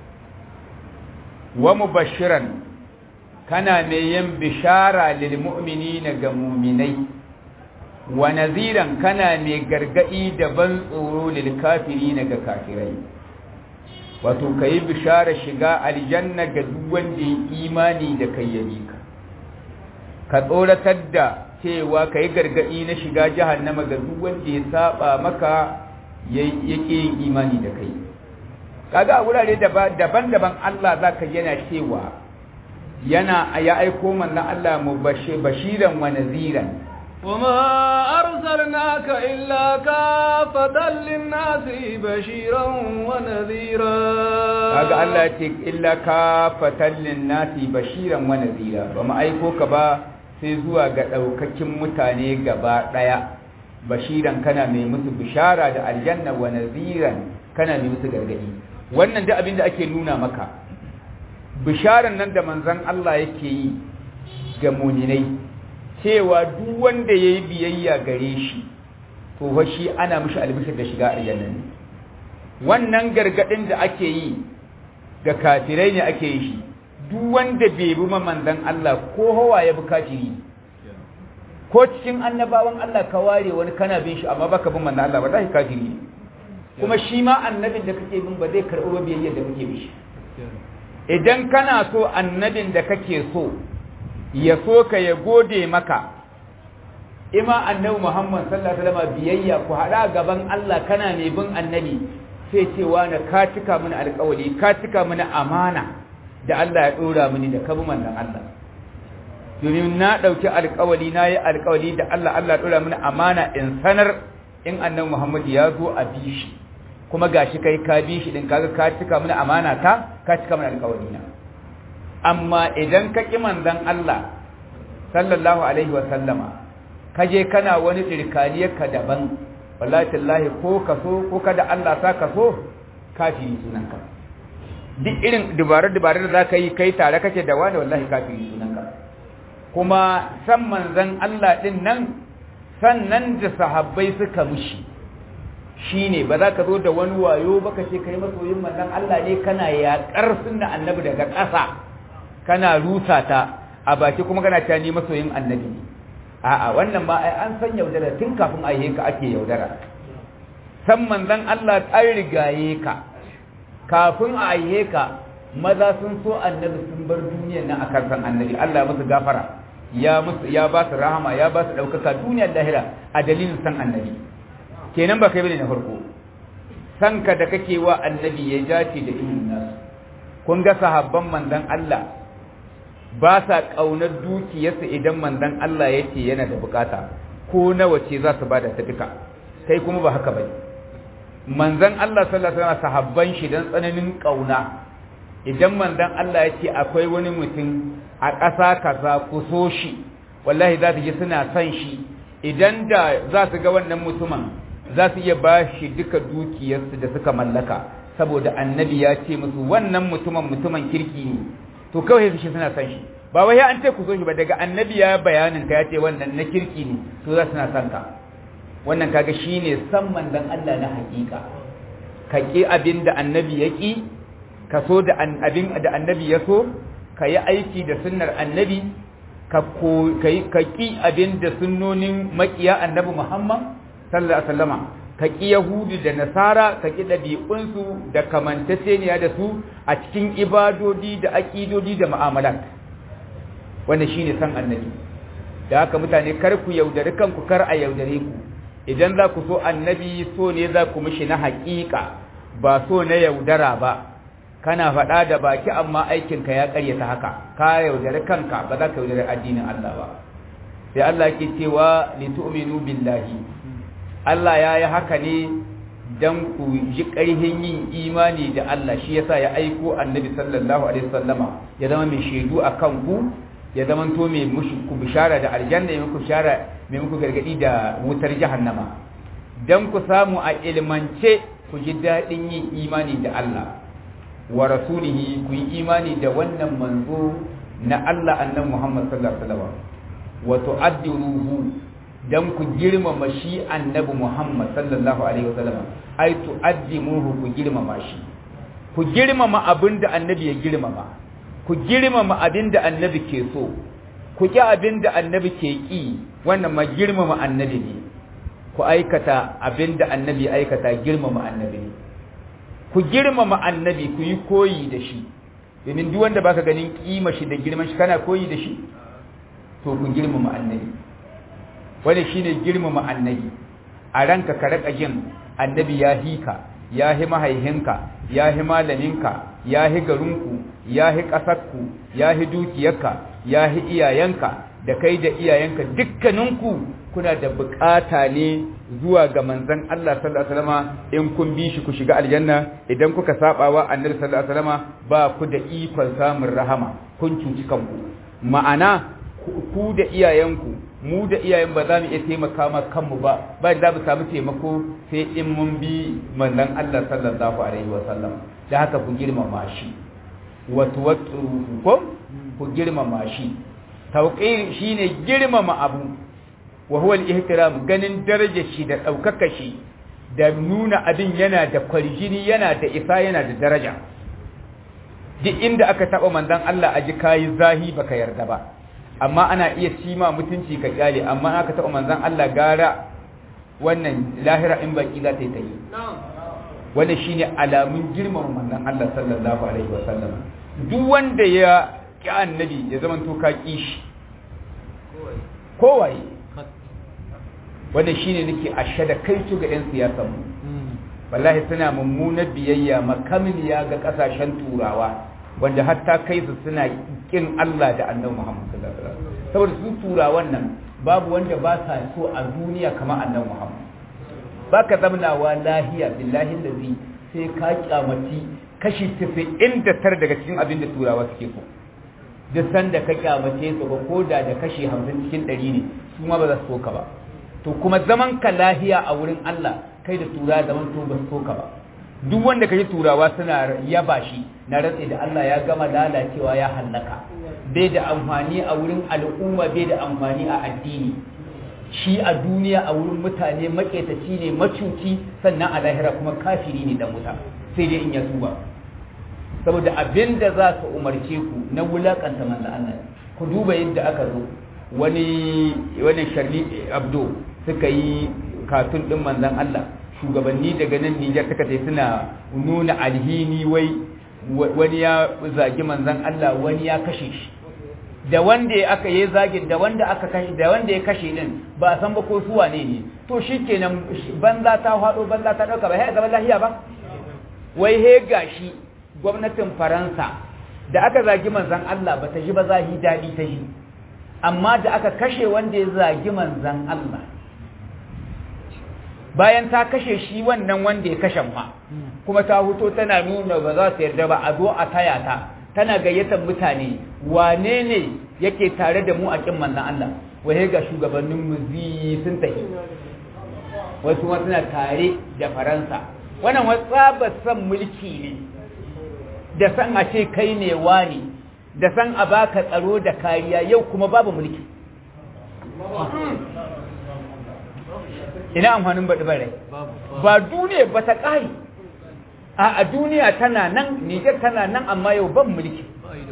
wa mubashiran kana mai yin bishara lil mu'minina ga mu'minai wa naziran kana mai gargadi da ban tsoro lil kafirina ga kafirai wato kai bishara shiga aljanna ga duk wanda ya imani da kai ya ka ka tsoratar da cewa kai gargadi na shiga jahannama ga duk wanda ya saba maka yake yin imani da kai kaga a wurare daban-daban Allah zaka yana cewa yana ya aiko manzon Allah mu bashiran wa naziran وما أرسلناك إلا كافة للناس بشيرا ونذيرا kaga Allah ce illa kafatan linnasi bashiran wa nadhira ba mu aiko ka ba sai zuwa ga daukakin mutane gaba daya bashiran kana mai musu bishara da aljanna wa nadhiran kana mai musu gargadi wannan da abin da ake nuna maka bisharan nan da manzon Allah yake yi ga mu'minai cewa duk wanda yayi biyayya gare shi to fa shi ana mishi albishir da shiga aljanna ne wannan gargadin da ake yi ga kafirai ne ake yi shi duk wanda bai bi manzon Allah ko hawa ya bi kafiri ko cikin annabawan Allah ka ware wani kana bin shi amma baka bin manzon Allah wallahi kafiri ne kuma shi ma annabin da kake bin ba zai karɓi biyayya da kake bi shi idan kana so annabin da kake so ya so ka ya gode maka ima annabi Muhammad sallallahu alaihi wasallam biyayya ku hada gaban Allah kana ne bin annabi sai cewa na ka cika mini alƙawari ka cika mini amana da Allah ya dora mini da kabi manzon Allah domin na dauki alƙawari na yi alƙawari da Allah Allah ya dora mini amana in sanar in annabi Muhammad ya zo a bi shi kuma gashi kai ka bi shi din kaga ka cika mini amana ta ka cika mini alƙawari na amma idan ka ƙi manzon Allah sallallahu alaihi wa sallama ka je kana wani tsirkaniyar ka daban wallahi tallahi ko ka so ko kada Allah sa ka so kafiri sunanka duk irin dubarar-dubarar da za ka yi kai tare kake da wani wallahi kafiri sunanka kuma san manzon Allah din nan sannan da sahabbai suka mushi shine ba za ka zo da wani wayo ba ka ce kai masoyin manzon Allah ne kana yaƙar sunna annabi daga ƙasa kana rusa ta a baki kuma kana cewa ni masoyin annabi a'a wannan ma ai an san yaudara tun kafin a yi ka ake yaudara san manzon Allah an rigaye ka kafin a yi ka maza sun so annabi sun bar duniyar nan akan san annabi Allah musu gafara ya musu ya ba su rahama ya ba su daukaka duniyar lahira a dalilin san annabi kenan ba kai bane na farko san ka da kake wa annabi ya dace da ilimin nasu kun ga sahabban manzon Allah ba sa ƙaunar dukiyarsa idan manzon Allah ya ce yana da bukata ko nawa ce za su bada ta duka kai kuma ba haka bane manzon Allah sallallahu alaihi wasallam sahabban shi dan tsananin ƙauna idan manzon Allah ya ce akwai wani mutum a ƙasa kaza ku so shi wallahi za su ji suna son shi idan da za su ga wannan mutumin za su iya ba shi duka dukiyarsu da suka mallaka saboda annabi ya ce musu wannan mutumin mutumin kirki ne to kawai su shi suna son shi ba wai an ce ku so shi ba daga annabi ya bayanin ka ya ce wannan na kirki ne to za su na son ka wannan kaga shine san manzon Allah na hakika ka ki abin da annabi ya ki ka so da abin da annabi ya so ka yi aiki da sunnar annabi ka ki abin da sunnonin makiya annabi Muhammad sallallahu alaihi wasallama ka ki yahudu da nasara ka ki ɗabi'unsu da kamantaceniya da su a cikin ibadodi da aƙidodi da mu'amalat wannan shine san annabi da haka mutane kar ku yaudari kanku kar a yaudare ku idan za ku so annabi so ne za ku mishi na haƙiƙa ba so na yaudara ba kana faɗa da baki amma aikinka ya ƙaryata haka ka yaudari kanka ba za ka yaudari addinin Allah ba sai Allah ke cewa litu'minu billahi Allah ya yi haka ne dan ku ji ƙarhin yin imani da Allah shi yasa ya aiko annabi sallallahu alaihi wasallama ya zama mai shaidu akan ku ya zama to mai muku bishara da aljanna mai muku bishara mai muku gargadi da wutar jahannama dan ku samu a ilmance ku ji daɗin yin imani da Allah wa rasulihi ku yi imani da wannan manzo na Allah annan Muhammad sallallahu alaihi wasallam wa tu'addiruhu dan ku girmama shi annabi Muhammad sallallahu alaihi wasallam ai tu'addimuhu ku girmama shi ku girmama abinda annabi ya girmama ku girmama abinda annabi ke so ku ki abinda annabi ke ki wannan ma girmama annabi ne ku aikata abinda annabi aikata girmama annabi ne ku girmama annabi ku yi koyi da shi domin duk wanda baka ganin kima shi da girman shi kana koyi da shi to ku girmama annabi wanda shine girmama annabi a ranka ka raka jin annabi ya hika ya hi mahaihinka ya hi malaminka ya hi garinku ya hi ƙasarku ya hi dukiyarka ya hi iyayenka da kai da iyayenka dukkaninku kuna da bukata ne zuwa ga manzon Allah sallallahu alaihi wasallam in kun bi shi ku shiga aljanna idan kuka sabawa annabi sallallahu alaihi wasallam ba ku da ikon samun rahama kun cuci kanku ma'ana ku da iyayenku mu da iyayen ba za mu iya taimaka ma kanmu ba ba da za mu samu taimako sai in mun bi manzon Allah sallallahu alaihi wasallam da haka ku girmama shi wa tuwattu ko ku girmama shi tauqir shine girmama abu wa huwa al-ihtiram ganin darajar shi da daukaka shi da nuna abin yana da kwarjini yana da isa yana da daraja duk inda aka taba manzon Allah a ji kai zahi baka yarda ba amma ana iya cima mutunci ka kyale amma aka taba manzon Allah gara wannan lahira in baki za ta yi ta yi wannan shine alamun girman manzon Allah sallallahu alaihi wasallam duk wanda ya ki annabi ya zama to ka ki shi kowaye wannan shine nake ashe da kai ga yan siyasar mu wallahi suna mummunar biyayya makamiliya ga kasashen turawa wanda hatta kai su suna kin Allah da Annabi Muhammad sallallahu alaihi wasallam saboda su turawan nan babu wanda ba sa so a duniya kamar Annabi Muhammad baka zamnawa lahiya billahi allazi sai ka kyamaci kashi 99 daga cikin abin da turawa suke so duk sanda ka kyamace su ba ko da da kashi 50 cikin 100 ne su ma ba za su so ka ba to kuma zaman ka lahiya a wurin Allah kai da tura zaman to ba su so ka ba duk wanda kaji turawa suna yaba shi na ratse da Allah ya gama lalacewa ya hallaka bai da amfani a wurin al'umma bai da amfani a addini shi a duniya a wurin mutane maketaci ne macuci sannan a lahira kuma kafiri ne dan wuta sai dai in ya tuba saboda abin da za su umarce ku na wulakanta manzo Allah ku duba yadda aka zo wani wani sharli abdo suka yi katun din manzon Allah shugabanni daga nan Nijar suka tai suna nuna alhini wai wani ya zagi manzon Allah wani ya kashe shi da wanda aka yi zagin da wanda aka kashe da wanda ya kashe din ba a san ba ko su wane ne to shikenan banza ta hado banza ta dauka ba sai ga lahiya ba wai he gashi gwamnatin Faransa da aka zagi manzon Allah ba ta ji ba zahi dadi ta ji amma da aka kashe wanda ya zagi manzon Allah bayan ta kashe shi wannan wanda ya kashe ma kuma ta huto tana nuna ba za su yarda ba a zo a taya ta tana gayyatar mutane wane ne yake tare da mu a kin manzon Allah wai ga shugabannin mu sun tafi wasu ma suna tare da Faransa wannan wasa san mulki ne da san a ce kai ne wani da san a baka tsaro da kariya yau kuma babu mulki ina amfanin baɗi bare ba duniya ba ta ƙari a duniya tana nan nijar tana nan amma yau ban mulki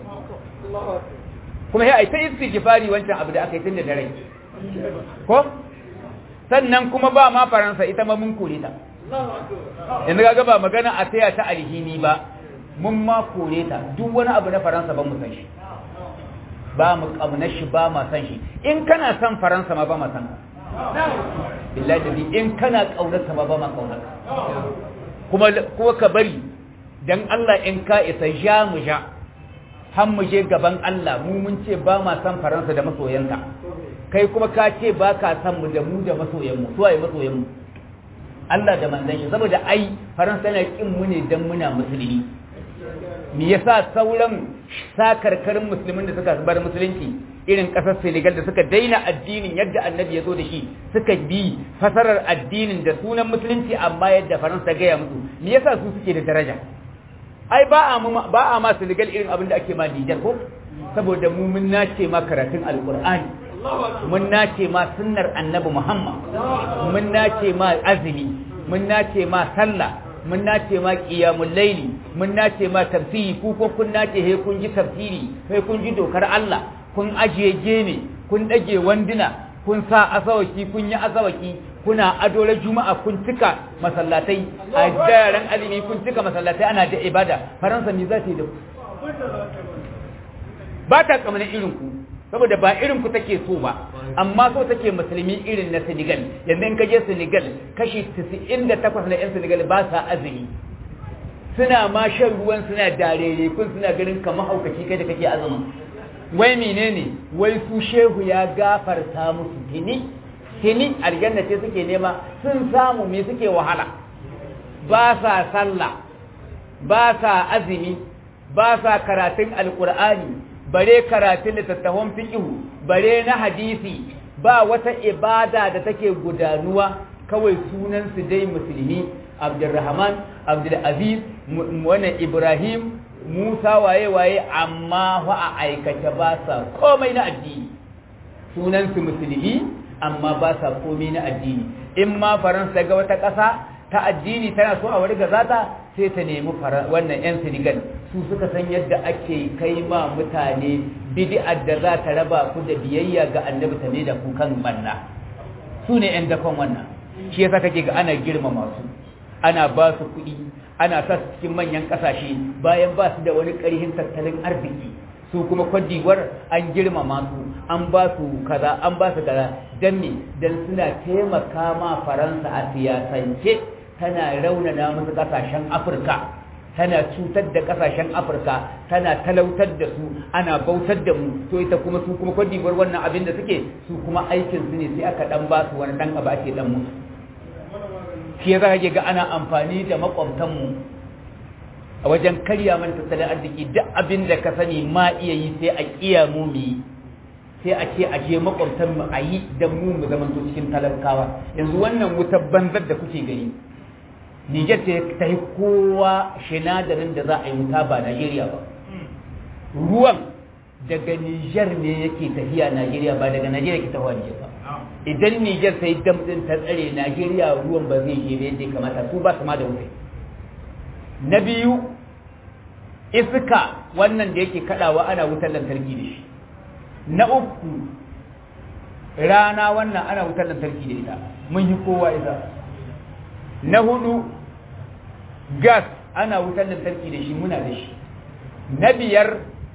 kuma ya aita istighfari wancan abu da aka yi tun da dare ko sannan kuma ba ma faransa ita ma mun kore ta yanzu ga ba magana a taya ta alhini ba mun ma kore ta duk wani abu na faransa ba mu san shi ba mu kauna shi ba ma san shi in kana san faransa ma ba ma san billahi da in kana kaunar ta ma ba ma kaunar kuma kuma ka bari dan Allah in ka isa ja mu ja har mu je gaban Allah mu mun ce ba ma san faransa da masoyanta kai kuma ka ce ba ka san mu da mu da masoyanmu su waye masoyanmu Allah da manzon shi saboda ai faransa na kin mu ne dan muna musulmi me yasa sauran sakarkarin musulmin da suka bar musulunci irin kasar Senegal da suka daina addinin yadda annabi ya zo da shi suka bi fasarar addinin da sunan musulunci amma yadda faransa gaya musu me yasa su suke da daraja ai ba a ba a ma Senegal irin abin da ake ma Niger ko saboda mu mun nace ma karatun alqur'ani mun nace ma sunnar annabi Muhammad mun nace ma azumi mun nace ma sallah mun nace ma qiyamul laili mun nace ma tafsiri ku ko kun nace he kun ji tafsiri sai kun ji dokar Allah kun ajiye gene kun dage wanduna kun sa asawaki kun yi asawaki kuna adola juma'a kun cika masallatai a daren alimi kun cika masallatai ana da ibada faransa me za ta yi da ba ta kamar irin ku saboda ba irin ku take so ba amma so take musulmi irin na Senegal yanzu in ka je Senegal kashi 98 na yan Senegal ba sa azumi suna ma shan ruwan suna darere kun suna ganin kamar haukaci kai da kake azumin wai menene wai su shehu ya gafarta musu tini tini aljanna ce suke nema sun samu me suke wahala ba sa sallah ba sa azumi ba sa karatun alkur'ani bare karatun littattafan fiqhu bare na hadisi ba wata ibada da take gudanuwa kawai sunan su dai musulmi abdurrahman abdulaziz wannan ibrahim musa waye waye amma fa a aikace ba sa komai na addini sunan su musulmi amma ba sa komai na addini in ma faransa ga wata ƙasa ta addini tana so a wani gazata sai ta nemi wannan 'yan Senegal su suka san yadda ake kai ma mutane bid'ar da za ta raba ku da biyayya ga annabi ta ne da ku kan banna su ne 'yan dakon wannan shi yasa kake ga ana girmama su ana ba su kuɗi ana sa su cikin manyan ƙasashe bayan ba su da wani ƙarhin tattalin arziki su kuma kwadiwar an girmama su an ba su kaza an ba su kaza don me don suna taimaka ma faransa a siyasance tana raunana musu kasashen afirka tana cutar da kasashen afirka tana talautar da su ana bautar da mu to ita kuma su kuma kwadibar wannan abin da suke su kuma aikin su ne sai aka dan ba su wani dan abu ake dan musu shi yasa kake ga ana amfani da makwabtan mu a wajen karya mana tattalin arziki duk abin da ka sani ma iya yi sai a kiya mu mu yi sai a ce a je makwabtan mu a yi dan mu mu zamanto cikin talakawa yanzu wannan wutar banzar da kuke gani Nijar ta yi kowa sinadarin da za a yi wuta ba Najeriya ba. Ruwan daga Nijar ne yake tafiya Najeriya ba daga Najeriya ke tafiya Nijar ba. Idan Nijar ta yi damɗin ta tsare Najeriya ruwan ba zai je yadda ya kamata su ba su ma da wuta. Na biyu iska wannan da yake kaɗawa ana wutar lantarki da shi. Na uku rana wannan ana wutar lantarki da ita mun yi kowa ita. Na hudu gas ana wutar lantarki da shi muna da shi na biyar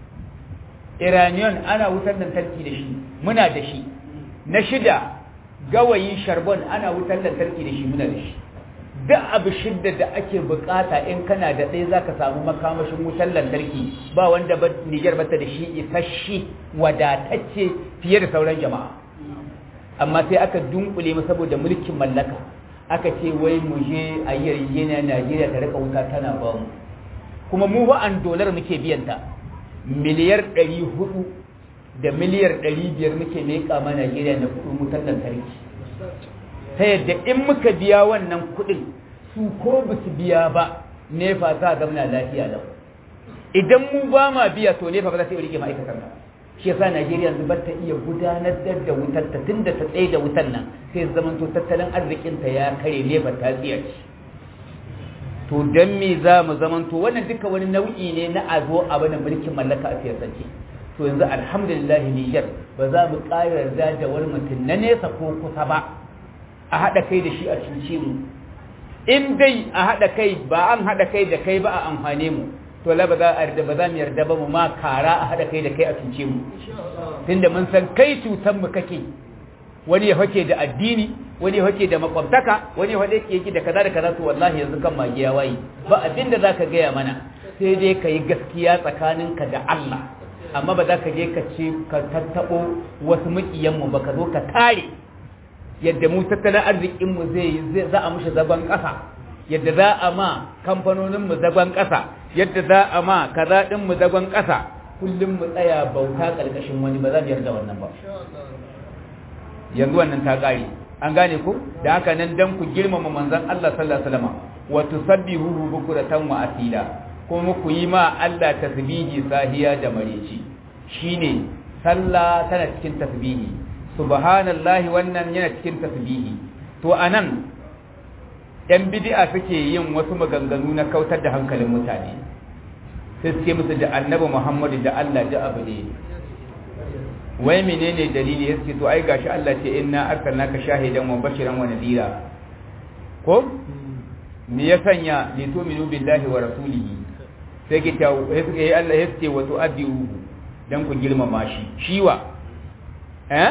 iranian ana wutar lantarki da shi muna da shi na shida gawayi sharbon ana wutar lantarki da shi muna da shi duk abu shidda da ake bukata in kana da ɗaya zaka samu makamashin wutar lantarki ba wanda ba Niger bata da shi isasshe wadatacce fiye da sauran jama'a amma sai aka dunkule mu saboda mulkin mallaka aka ce wai mu je a yarjejeniya Najeriya ta rika wuta tana ba mu kuma mu ba an dolar muke biyan ta miliyar ɗari hudu da miliyar ɗari biyar muke leƙa ma Najeriya na kuɗin wutar lantarki ta yadda in muka biya wannan kuɗin su ko ba su biya ba nefa za a zamana lafiya lau idan mu ba ma biya to nefa ba za ta iya rike ma'aikatan ba shi yasa Najeriya yanzu ba ta iya gudanar da wutar ta tunda ta tsaye da wutar nan sai zaman to tattalin arzikin ta ya kare nefa ta tsiya to dan me za mu zaman to wannan duka wani nau'i ne na a zo a bada mulkin mallaka a siyasance to yanzu alhamdulillah Niger ba za mu ƙara yarda da wani mutum na nesa ko kusa ba a haɗa kai da shi a cuce mu in dai a haɗa kai ba an haɗa kai da kai ba a amfane mu to la ba za a yarda ba za mu yarda ba mu ma kara a haɗa kai da kai a cuce mu tunda mun san kai cutan mu kake wani ya hake da addini wani ya hake da makwabtaka wani ya hake yake da kaza da kaza to wallahi yanzu kan magiya wayi ba abin da zaka gaya mana sai dai ka yi gaskiya tsakaninka da Allah amma ba za ka je ka ce ka tattaɓo wasu maƙiyanmu ba ka zo ka tare yadda mu tattalin arzikinmu zai za a mushi zagon ƙasa yadda za a ma kamfanoninmu zagon ƙasa yadda za a ma kaza ɗinmu zagon ƙasa kullum mu tsaya bauta ƙarƙashin wani ba za mu yarda wannan ba yanzu wannan ta ƙare an gane ku da haka nan dan ku girmama manzon Allah sallallahu alaihi wasallam wa tusabbihuhu bukratan wa asila kuma ku yi ma Allah tasbihi sahiya da mareci shine sallah tana cikin tasbihi subhanallahi wannan yana cikin tasbihi to anan yan bid'a suke yin wasu maganganu na kautar da hankalin mutane sai suke musu da annabi Muhammadu da Allah da abu ne wai menene dalili yake to ai gashi Allah ce inna arsalnaka shahidan wa bashiran wa nadira ko me ya sanya li tu'minu billahi wa rasulihi sai ki ta sai Allah ya ce wa tu'addiru dan ku girmama shi shiwa eh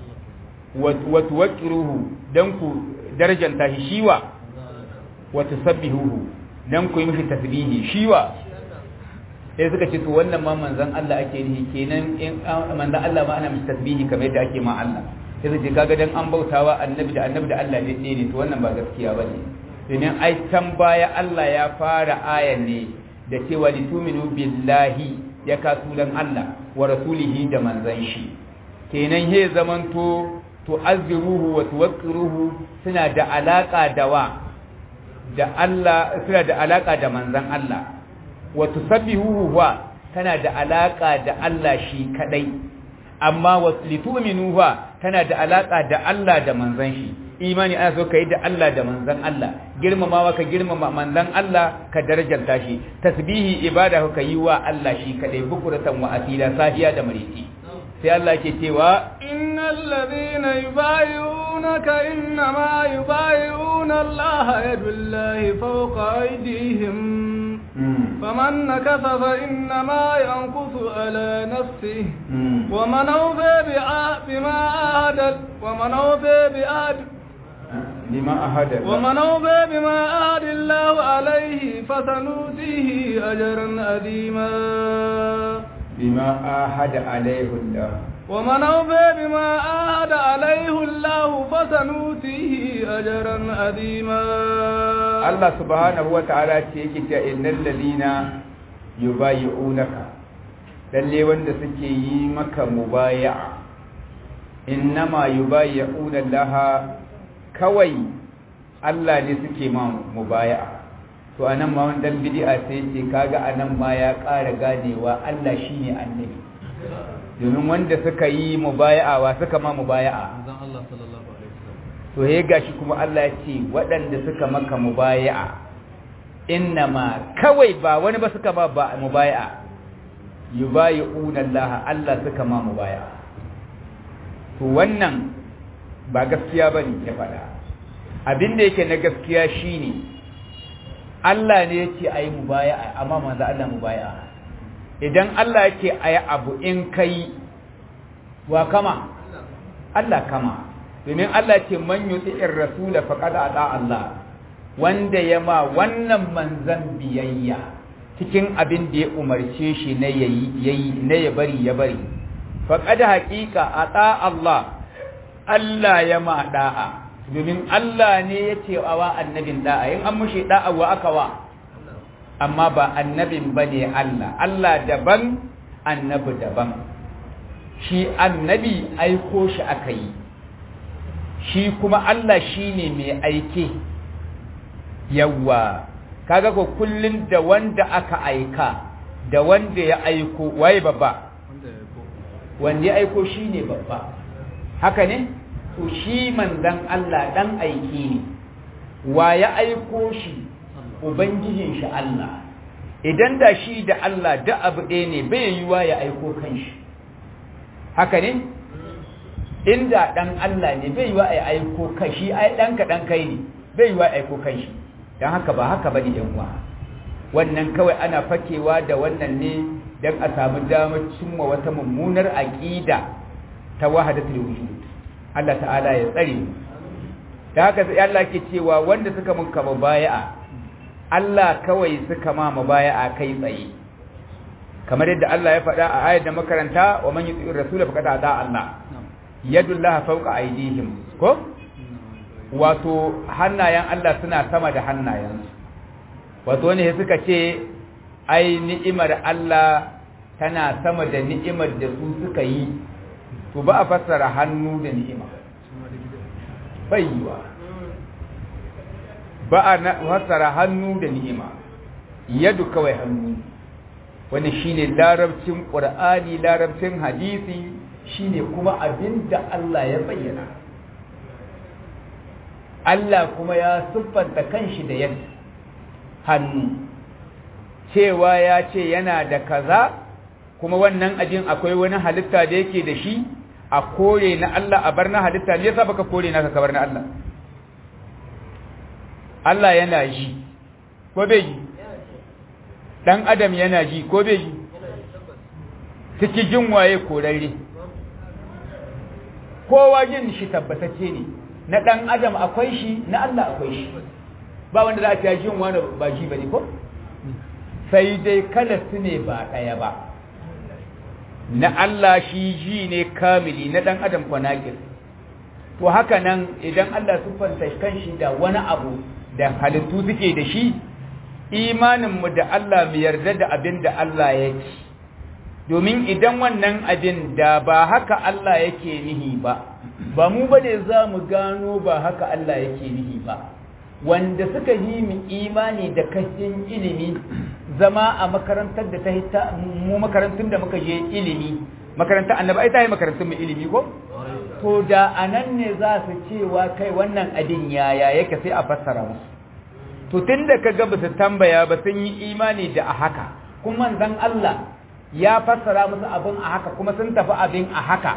wa tuwaqqiruhu dan ku darajanta shi shiwa wa tusabbihuhu dan ku yi mishi tasbihi shiwa sai suka ce to wannan ma manzon Allah ake nihi kenan in manzon Allah ma ana mishi tasbihi kamar yadda ake ma Allah sai su ce kaga dan an bautawa annabi da annabi da Allah ne ne to wannan ba gaskiya bane domin ai can baya Allah ya fara ayan ne da cewa lituminu billahi ya kasulan Allah wa rasulihi da manzon shi kenan he zamanto tu'azziruhu wa tuwaqqiruhu suna da alaka da wa da Allah suna da alaka da manzon Allah wa tusabbihuhu wa tana da alaka da Allah shi kadai amma wa litu'minu wa tana da alaka da Allah da manzon shi imani ana so kai da Allah da manzon Allah girmamawa ka girmama manzon Allah ka darajanta shi tasbihi ibada ka yi wa Allah shi kadai bukuratan wa asila sahiya da mariti sai Allah ke cewa innal ladhina yubayyi'unaka innama yubayyi'una Allah yadullahi fawqa aydihim فمن نكث فإنما ينكث على نفسه ومن أوفى بما عهد ومن أوفى بعهد بما أهد ومن أوفى بما عهد الله عليه فسنؤتيه أجرا أديما بما عهد عليه الله ومن أوفى بما عهد عليه الله فسنؤتيه أجرا أديما Allah subhanahu wata'ala ce yake cewa innal ladina yubayyi'unaka lalle wanda suke yi maka mubaya'a innama yubayyi'una Allah kawai Allah ne suke ma mubaya'a to anan ma wannan bid'a sai ce kaga anan ma ya ƙara ganewa Allah shine annabi domin wanda suka yi mubaya'a wa suka ma mubaya'a Allah sallallahu alaihi to ya gashi kuma Allah ya ce waɗanda suka maka mubaya'a innama kawai ba wani ba suka ba ba mubaya'a yubayi'una Allah Allah suka ma mubaya'a to wannan ba gaskiya bane ya faɗa abin da yake na gaskiya shine Allah ne yake ayi mubaya'a amma manzo Allah mubaya'a idan Allah yake ayi abu in kai wa kama Allah kama domin Allah ce man yuti'ir rasula faqad ata Allah wanda ya ma wannan manzan biyayya cikin abin da ya umarce shi na yayi yayi na ya bari ya bari faqad haqiqa ata Allah Allah ya ma da'a domin Allah ne ya ce wa annabin da'a in an mushi da'a wa aka wa amma ba annabin bane Allah Allah daban annabi daban shi annabi aiko shi aka yi shi kuma Allah shi ne mai aike yawa kaga ko kullum da wanda aka aika da wanda ya aiko waye babba wanda ya aiko shi ne babba haka ne to shi manzan Allah dan aiki ne wa ya aiko shi ubangijin shi Allah idan da shi da Allah da abu ɗaya ne bai yiwa ya aiko kanshi haka ne inda dan Allah ne bai yiwa ya aiko kashi ai dan ka dan kai ne bai yiwa ya aiko kanshi dan haka ba haka bane yan uwa wannan kawai ana fakewa da wannan ne dan a samu damar cimma wata mummunar aqida ta wahdatul wujud Allah ta'ala ya tsare mu da haka sai Allah ke cewa wanda suka mun kama baya'a Allah kawai suka ma mubaya'a kai tsaye kamar yadda Allah ya faɗa a ayar da makaranta wa man yuti'ir rasula faqad ata Allah yadullahi fawqa aydihim ko wato hannayen Allah suna sama da hannayen wato ne suka ce ai ni'imar Allah tana sama da ni'imar da su suka yi to ba a fassara hannu da ni'ima baiwa ba a fassara hannu da ni'ima yadu kawai hannu wani shine larabcin qur'ani larabcin hadisi shine kuma abinda Allah ya bayyana Allah kuma ya siffanta kanshi da yadda hannu cewa ya ce yana da kaza kuma wannan abin akwai wani halitta da yake da shi a kore na Allah a bar na halitta ne yasa baka kore naka kabar na Allah Allah yana ji ko bai ji dan adam yana ji ko bai ji ciki jin waye korarre kowa jin shi tabbatacce ne na dan adam akwai shi na Allah akwai shi ba wanda za a jin wani ba ji bane ko sai dai kala su ne ba daya ba na Allah shi ji ne kamili na dan adam ko naqis to haka nan idan Allah siffanta kanshi da wani abu da halittu suke da shi imaninmu da Allah mu yarda da abin da Allah ya ci domin idan wannan abin da ba haka Allah yake nihi ba ba mu ba ne za mu gano ba haka Allah yake nihi ba wanda suka yi mu imani da kashin ilimi zama a makarantar da ta hita mu makarantun da muka je ilimi makarantar annabi ai ta yi makarantun mu ilimi ko to da anan ne za su cewa kai wannan abin yaya yake sai a fassara musu to tunda kaga ba su tambaya ba sun yi imani da a haka kuma manzon Allah ya fassara musu abin a haka kuma sun tafi abin a haka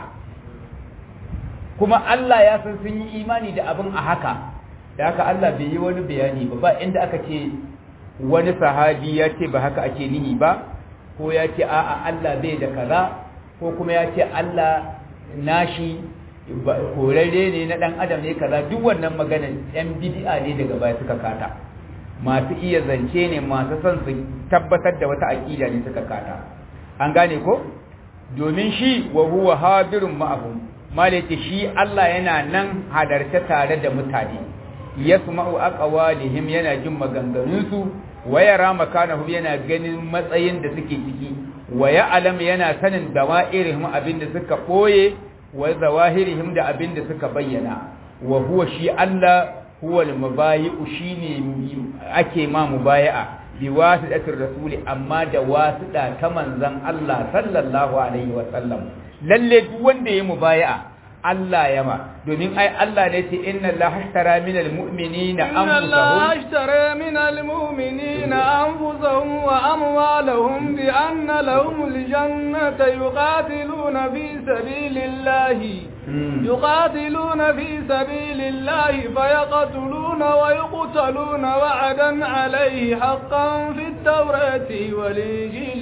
kuma Allah ya san sun yi imani da abin a haka da haka Allah bai yi wani bayani ba ba inda aka ce wani sahabi ya ce ba haka ake nihi ba ko ya ce a'a Allah bai da kaza ko kuma ya ce Allah nashi korarre ne na dan adam ne kaza duk wannan magana yan bid'a ne daga baya suka kata masu iya zance ne masu son su tabbatar da wata aqida ne suka kata an gane ko domin shi wa huwa hadirun ma'ahum malaka shi Allah yana nan hadarce tare da mutane yasma'u aqwalihim yana jin maganganun su wa yara makanahum yana ganin matsayin da suke ciki wa ya'lam yana sanin dawa'irihim abinda suka boye wa zawahirihim da abinda suka bayyana wa huwa shi Allah huwa al-mubayi'u shine ake ma mubayi'a bi wasidatir rasuli amma da wasida ta manzon Allah sallallahu alaihi wa sallam lalle duk wanda ya mubayi'a Allah ya ma domin ai Allah ne ce inna Allah ashtara min almu'minina إن الله anfusahum اشترى من المؤمنين أنفسهم وأموالهم بأن لهم الجنة يقاتلون في سبيل الله Mm. يقاتلون في سبيل الله فيقتلون ويقتلون وعدا عليه حقا في التوراة والإنجيل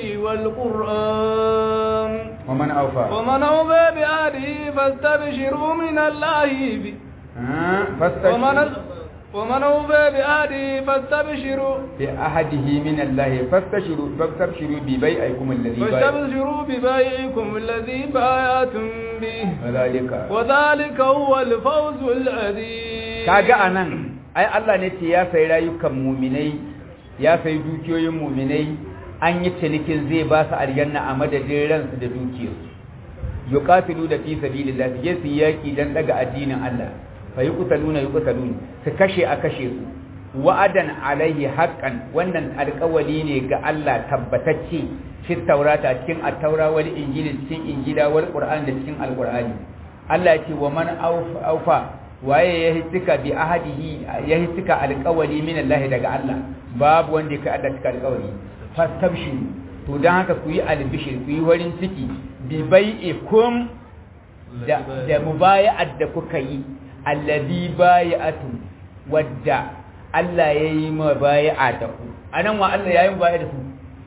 والقرآن ومن أوفى ومن أوفى بعهده فاستبشروا من الله ب- آه، ومن فاستشهدوا ومن أوفى بعهده فاستبشروا بعهده من الله فاستشروا فاستبشروا ببيعكم الذي بايعتم فاستبشروا ببيعكم الذي بايعتم به وذلك وذلك هو الفوز العظيم kaga anan ai Allah ne ce ya sai rayukan muminai ya sai dukiyoyin muminai an yi cinikin zai ba su aljanna a madadin ransu da dukiyarsu yuqatilu da fi sabilillah su je su yaki dan daga addinin Allah fa yuqtaluna yuqtaluna su kashe a kashe su wa'adan alaihi haqqan wannan alƙawali ne ga Allah tabbatacce fi taurata cikin at-taura wal injili cikin injila wal qur'an da cikin alqur'ani Allah ya ce wa man aufa waye ya hitika bi ahadihi ya hitika alƙawali min Allah daga Allah babu wanda ya Allah cika alƙawali fastabshiru to dan haka ku yi albishir ku yi warin ciki bi bai'ikum da da mubaya'at da kuka yi allazi bai'atu wadda Allah ya yi mubaya'a da ku anan wa Allah ya yi mubaya'a da su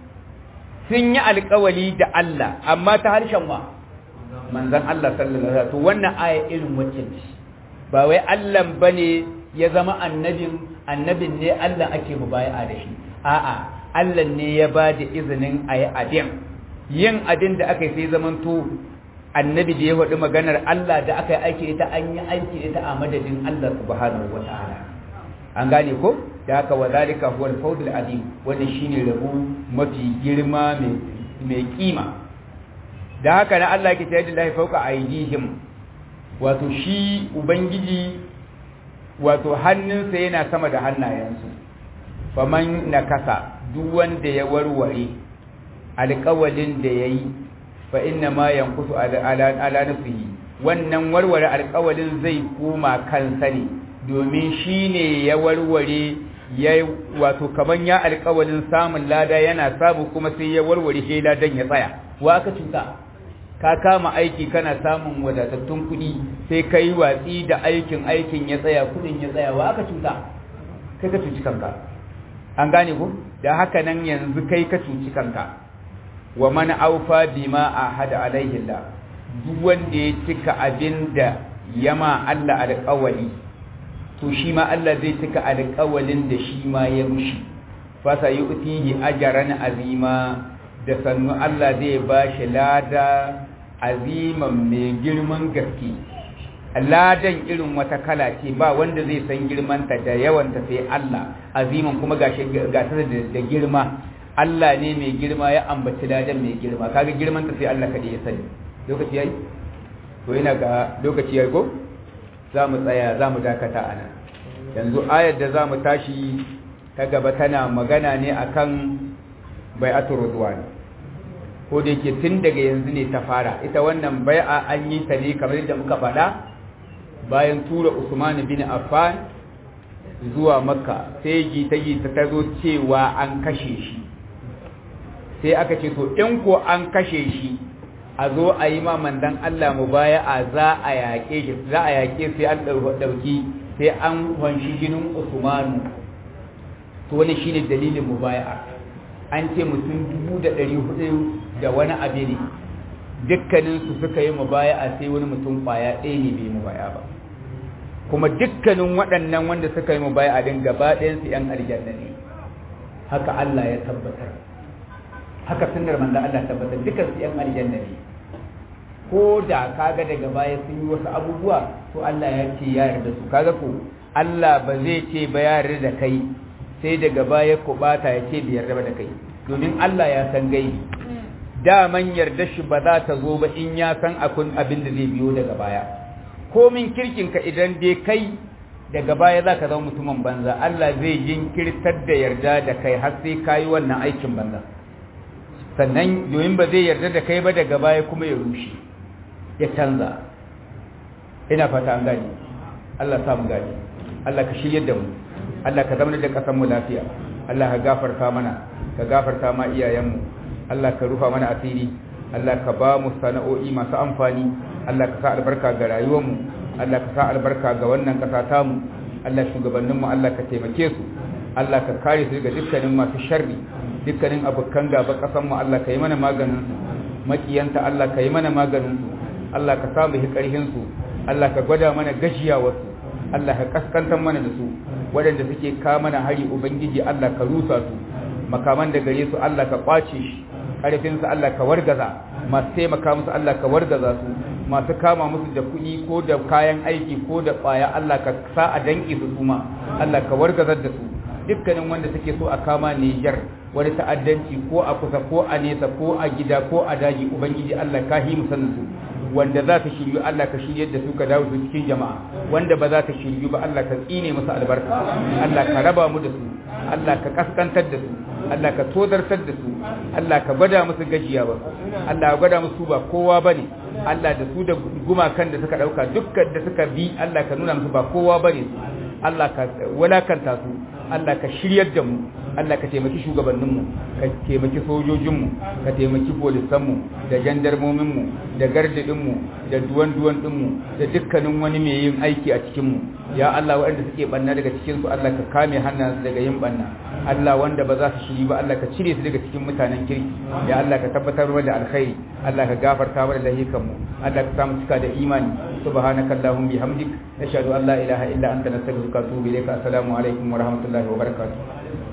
sun yi alƙawali da Allah amma ta harshen wa manzon Allah sallallahu alaihi wasallam to wannan aya irin wacce ce ba wai Allah bane ya zama annabin annabin ne Allah ake mubaya'a da shi a'a Allah ne ya ba da izinin a yi abin yin abin da aka yi sai zamanto annabi da ya faɗi maganar Allah da aka yi aiki ita an yi aiki ita a madadin Allah subhanahu wa ta'ala an gane ko da haka wa zalika huwa al-fawzul azim wannan shine rabu mafi girma mai kima da haka na Allah ke tayar da lahi fauka aidihim wato shi ubangiji wato hannunsa yana sama da hannayensu faman nakasa duk wanda ya warware alƙawalin da ya yi fa inna ma yankusu ala nafsihi wannan warware alƙawalin zai koma kansa ne domin shi ne ya warware ya wato kaman ya alƙawalin samun lada yana samu kuma sai ya warware shi ladan ya tsaya wa aka cuta ka kama aiki kana samun wadatattun kuɗi sai ka yi watsi da aikin aikin ya tsaya kuɗin ya tsaya wa aka cuta kai ka cuci kanka an gane ku da haka nan yanzu kai ka cuci kanka wa man aufa bima ahada alaihi Allah duk wanda ya cika abinda yama Allah alƙawali to shi ma Allah zai cika alƙawalin da shi ma ya mushi fa sayutihi ajran azima da sannu Allah zai bashi lada aziman mai girman gaske ladan irin wata kala ce ba wanda zai san girmanta da yawanta sai Allah aziman kuma gashi gata da girma Allah ne mai girma ya ambaci ladan mai girma kaga girmanta sai Allah kadai ya sani lokaci yayi to ina ga lokaci yayi ko za mu tsaya za mu dakata a nan yanzu ayar da za mu tashi ta gaba tana magana ne akan bai'atul ridwan ko da yake tun daga yanzu ne ta fara ita wannan bai'a an yi ta ne kamar yadda muka faɗa bayan tura Usman bin Affan zuwa Makka sai ji ta yi ta zo cewa an kashe shi sai aka ce to in ko an kashe shi a zo a yi ma mandan Allah mu baya a za a yaƙe shi za a yaƙe sai an ɗauki sai an wanshi jinin Usmanu to wani shine dalilin mu baya an ce mutum dubu da ɗari hudu da wani abu ne dukkaninsu suka yi mu baya a sai wani mutum ƙwaya ɗaya ne bai mu baya ba kuma dukkanin waɗannan wanda suka yi mubaya a din gaba ɗayansu ‘yan aljanna ne haka Allah ya tabbatar haka sunnar manzo Allah tabbatar dukkan su ‘yan aljanna ne ko da kaga daga baya sun yi wasu abubuwa to Allah ya ce ya yarda su kaga ko Allah ba zai ce ba ya yarda da kai sai daga baya ko bata ya ce bai yarda ba da kai domin Allah ya san gaibi daman yarda shi ba za ta zo ba in ya san akun abin da zai biyo daga baya komin kirkinka idan dai kai daga baya za ka zama mutumin banza Allah zai jinkirtar da yarda da kai har sai ka yi wannan aikin banza sannan domin ba zai yarda da kai ba daga baya kuma ya rushe ya canza ina fata an gani Allah samu gani Allah ka shirya da mu Allah ka zama da kasan mu lafiya Allah ka gafarta mana ka gafarta ma iyayenmu Allah ka rufa mana asiri Allah ka ba mu sana'o'i masu amfani Allah ka sa albarka ga rayuwarmu Allah ka sa albarka ga wannan ƙasa tamu Allah shugabanninmu Allah ka taimake su Allah ka kare su daga dukkanin masu sharri dukkanin abokan gaba ƙasanmu Allah ka yi mana maganin su makiyanta Allah ka yi mana maganin su Allah ka samu hi ƙarhin su Allah ka gwada mana gajiyawarsu Allah ka kaskantar mana da su waɗanda suke ka mana hari ubangiji Allah ka rusa su makaman da gare su Allah ka kwace shi ƙarfinsu Allah ka wargaza masu taimaka musu Allah ka wargaza su masu kama musu da kuɗi ko da kayan aiki ko da ƙwaya Allah ka sa a danƙi su suma Allah ka wargazar da su dukkanin wanda suke so a kama Niger wani ta'addanci ko a kusa ko a nesa ko a gida ko a daji ubangiji Allah ka hi musannin su wanda za ta shiryu Allah ka shiryar da su ka dawo su cikin jama'a wanda ba za ta shiryu ba Allah ka tsine musu albarka Allah ka raba mu da su Allah ka kaskantar da su Allah ka tozartar da su Allah ka gwada musu gajiya ba Allah ka gwada musu ba kowa bane Allah da su da gumakan da suka dauka dukkan da suka bi Allah ka nuna musu ba kowa bane su Allah ka walakanta su Allah ka shiryar da mu Allah ka taimaki shugabanninmu ka taimaki sojojinmu ka taimaki polisanmu da jandarmominmu da gardadinmu da duwan-duwan ɗinmu da dukkanin wani mai yin aiki a cikinmu ya Allah waɗanda suke banna daga cikinsu Allah ka kame hannunsu daga yin banna Allah wanda ba za su shiri ba Allah ka cire su daga cikin mutanen kirki ya Allah ka tabbatar da alkhairi Allah ka gafarta mana lahikanmu Allah ka samu cika da imani subhanaka allahumma bihamdik nashhadu an la ilaha illa anta nastaghfiruka wa atubu ilayka assalamu alaikum wa rahmatullahi wa barakatuh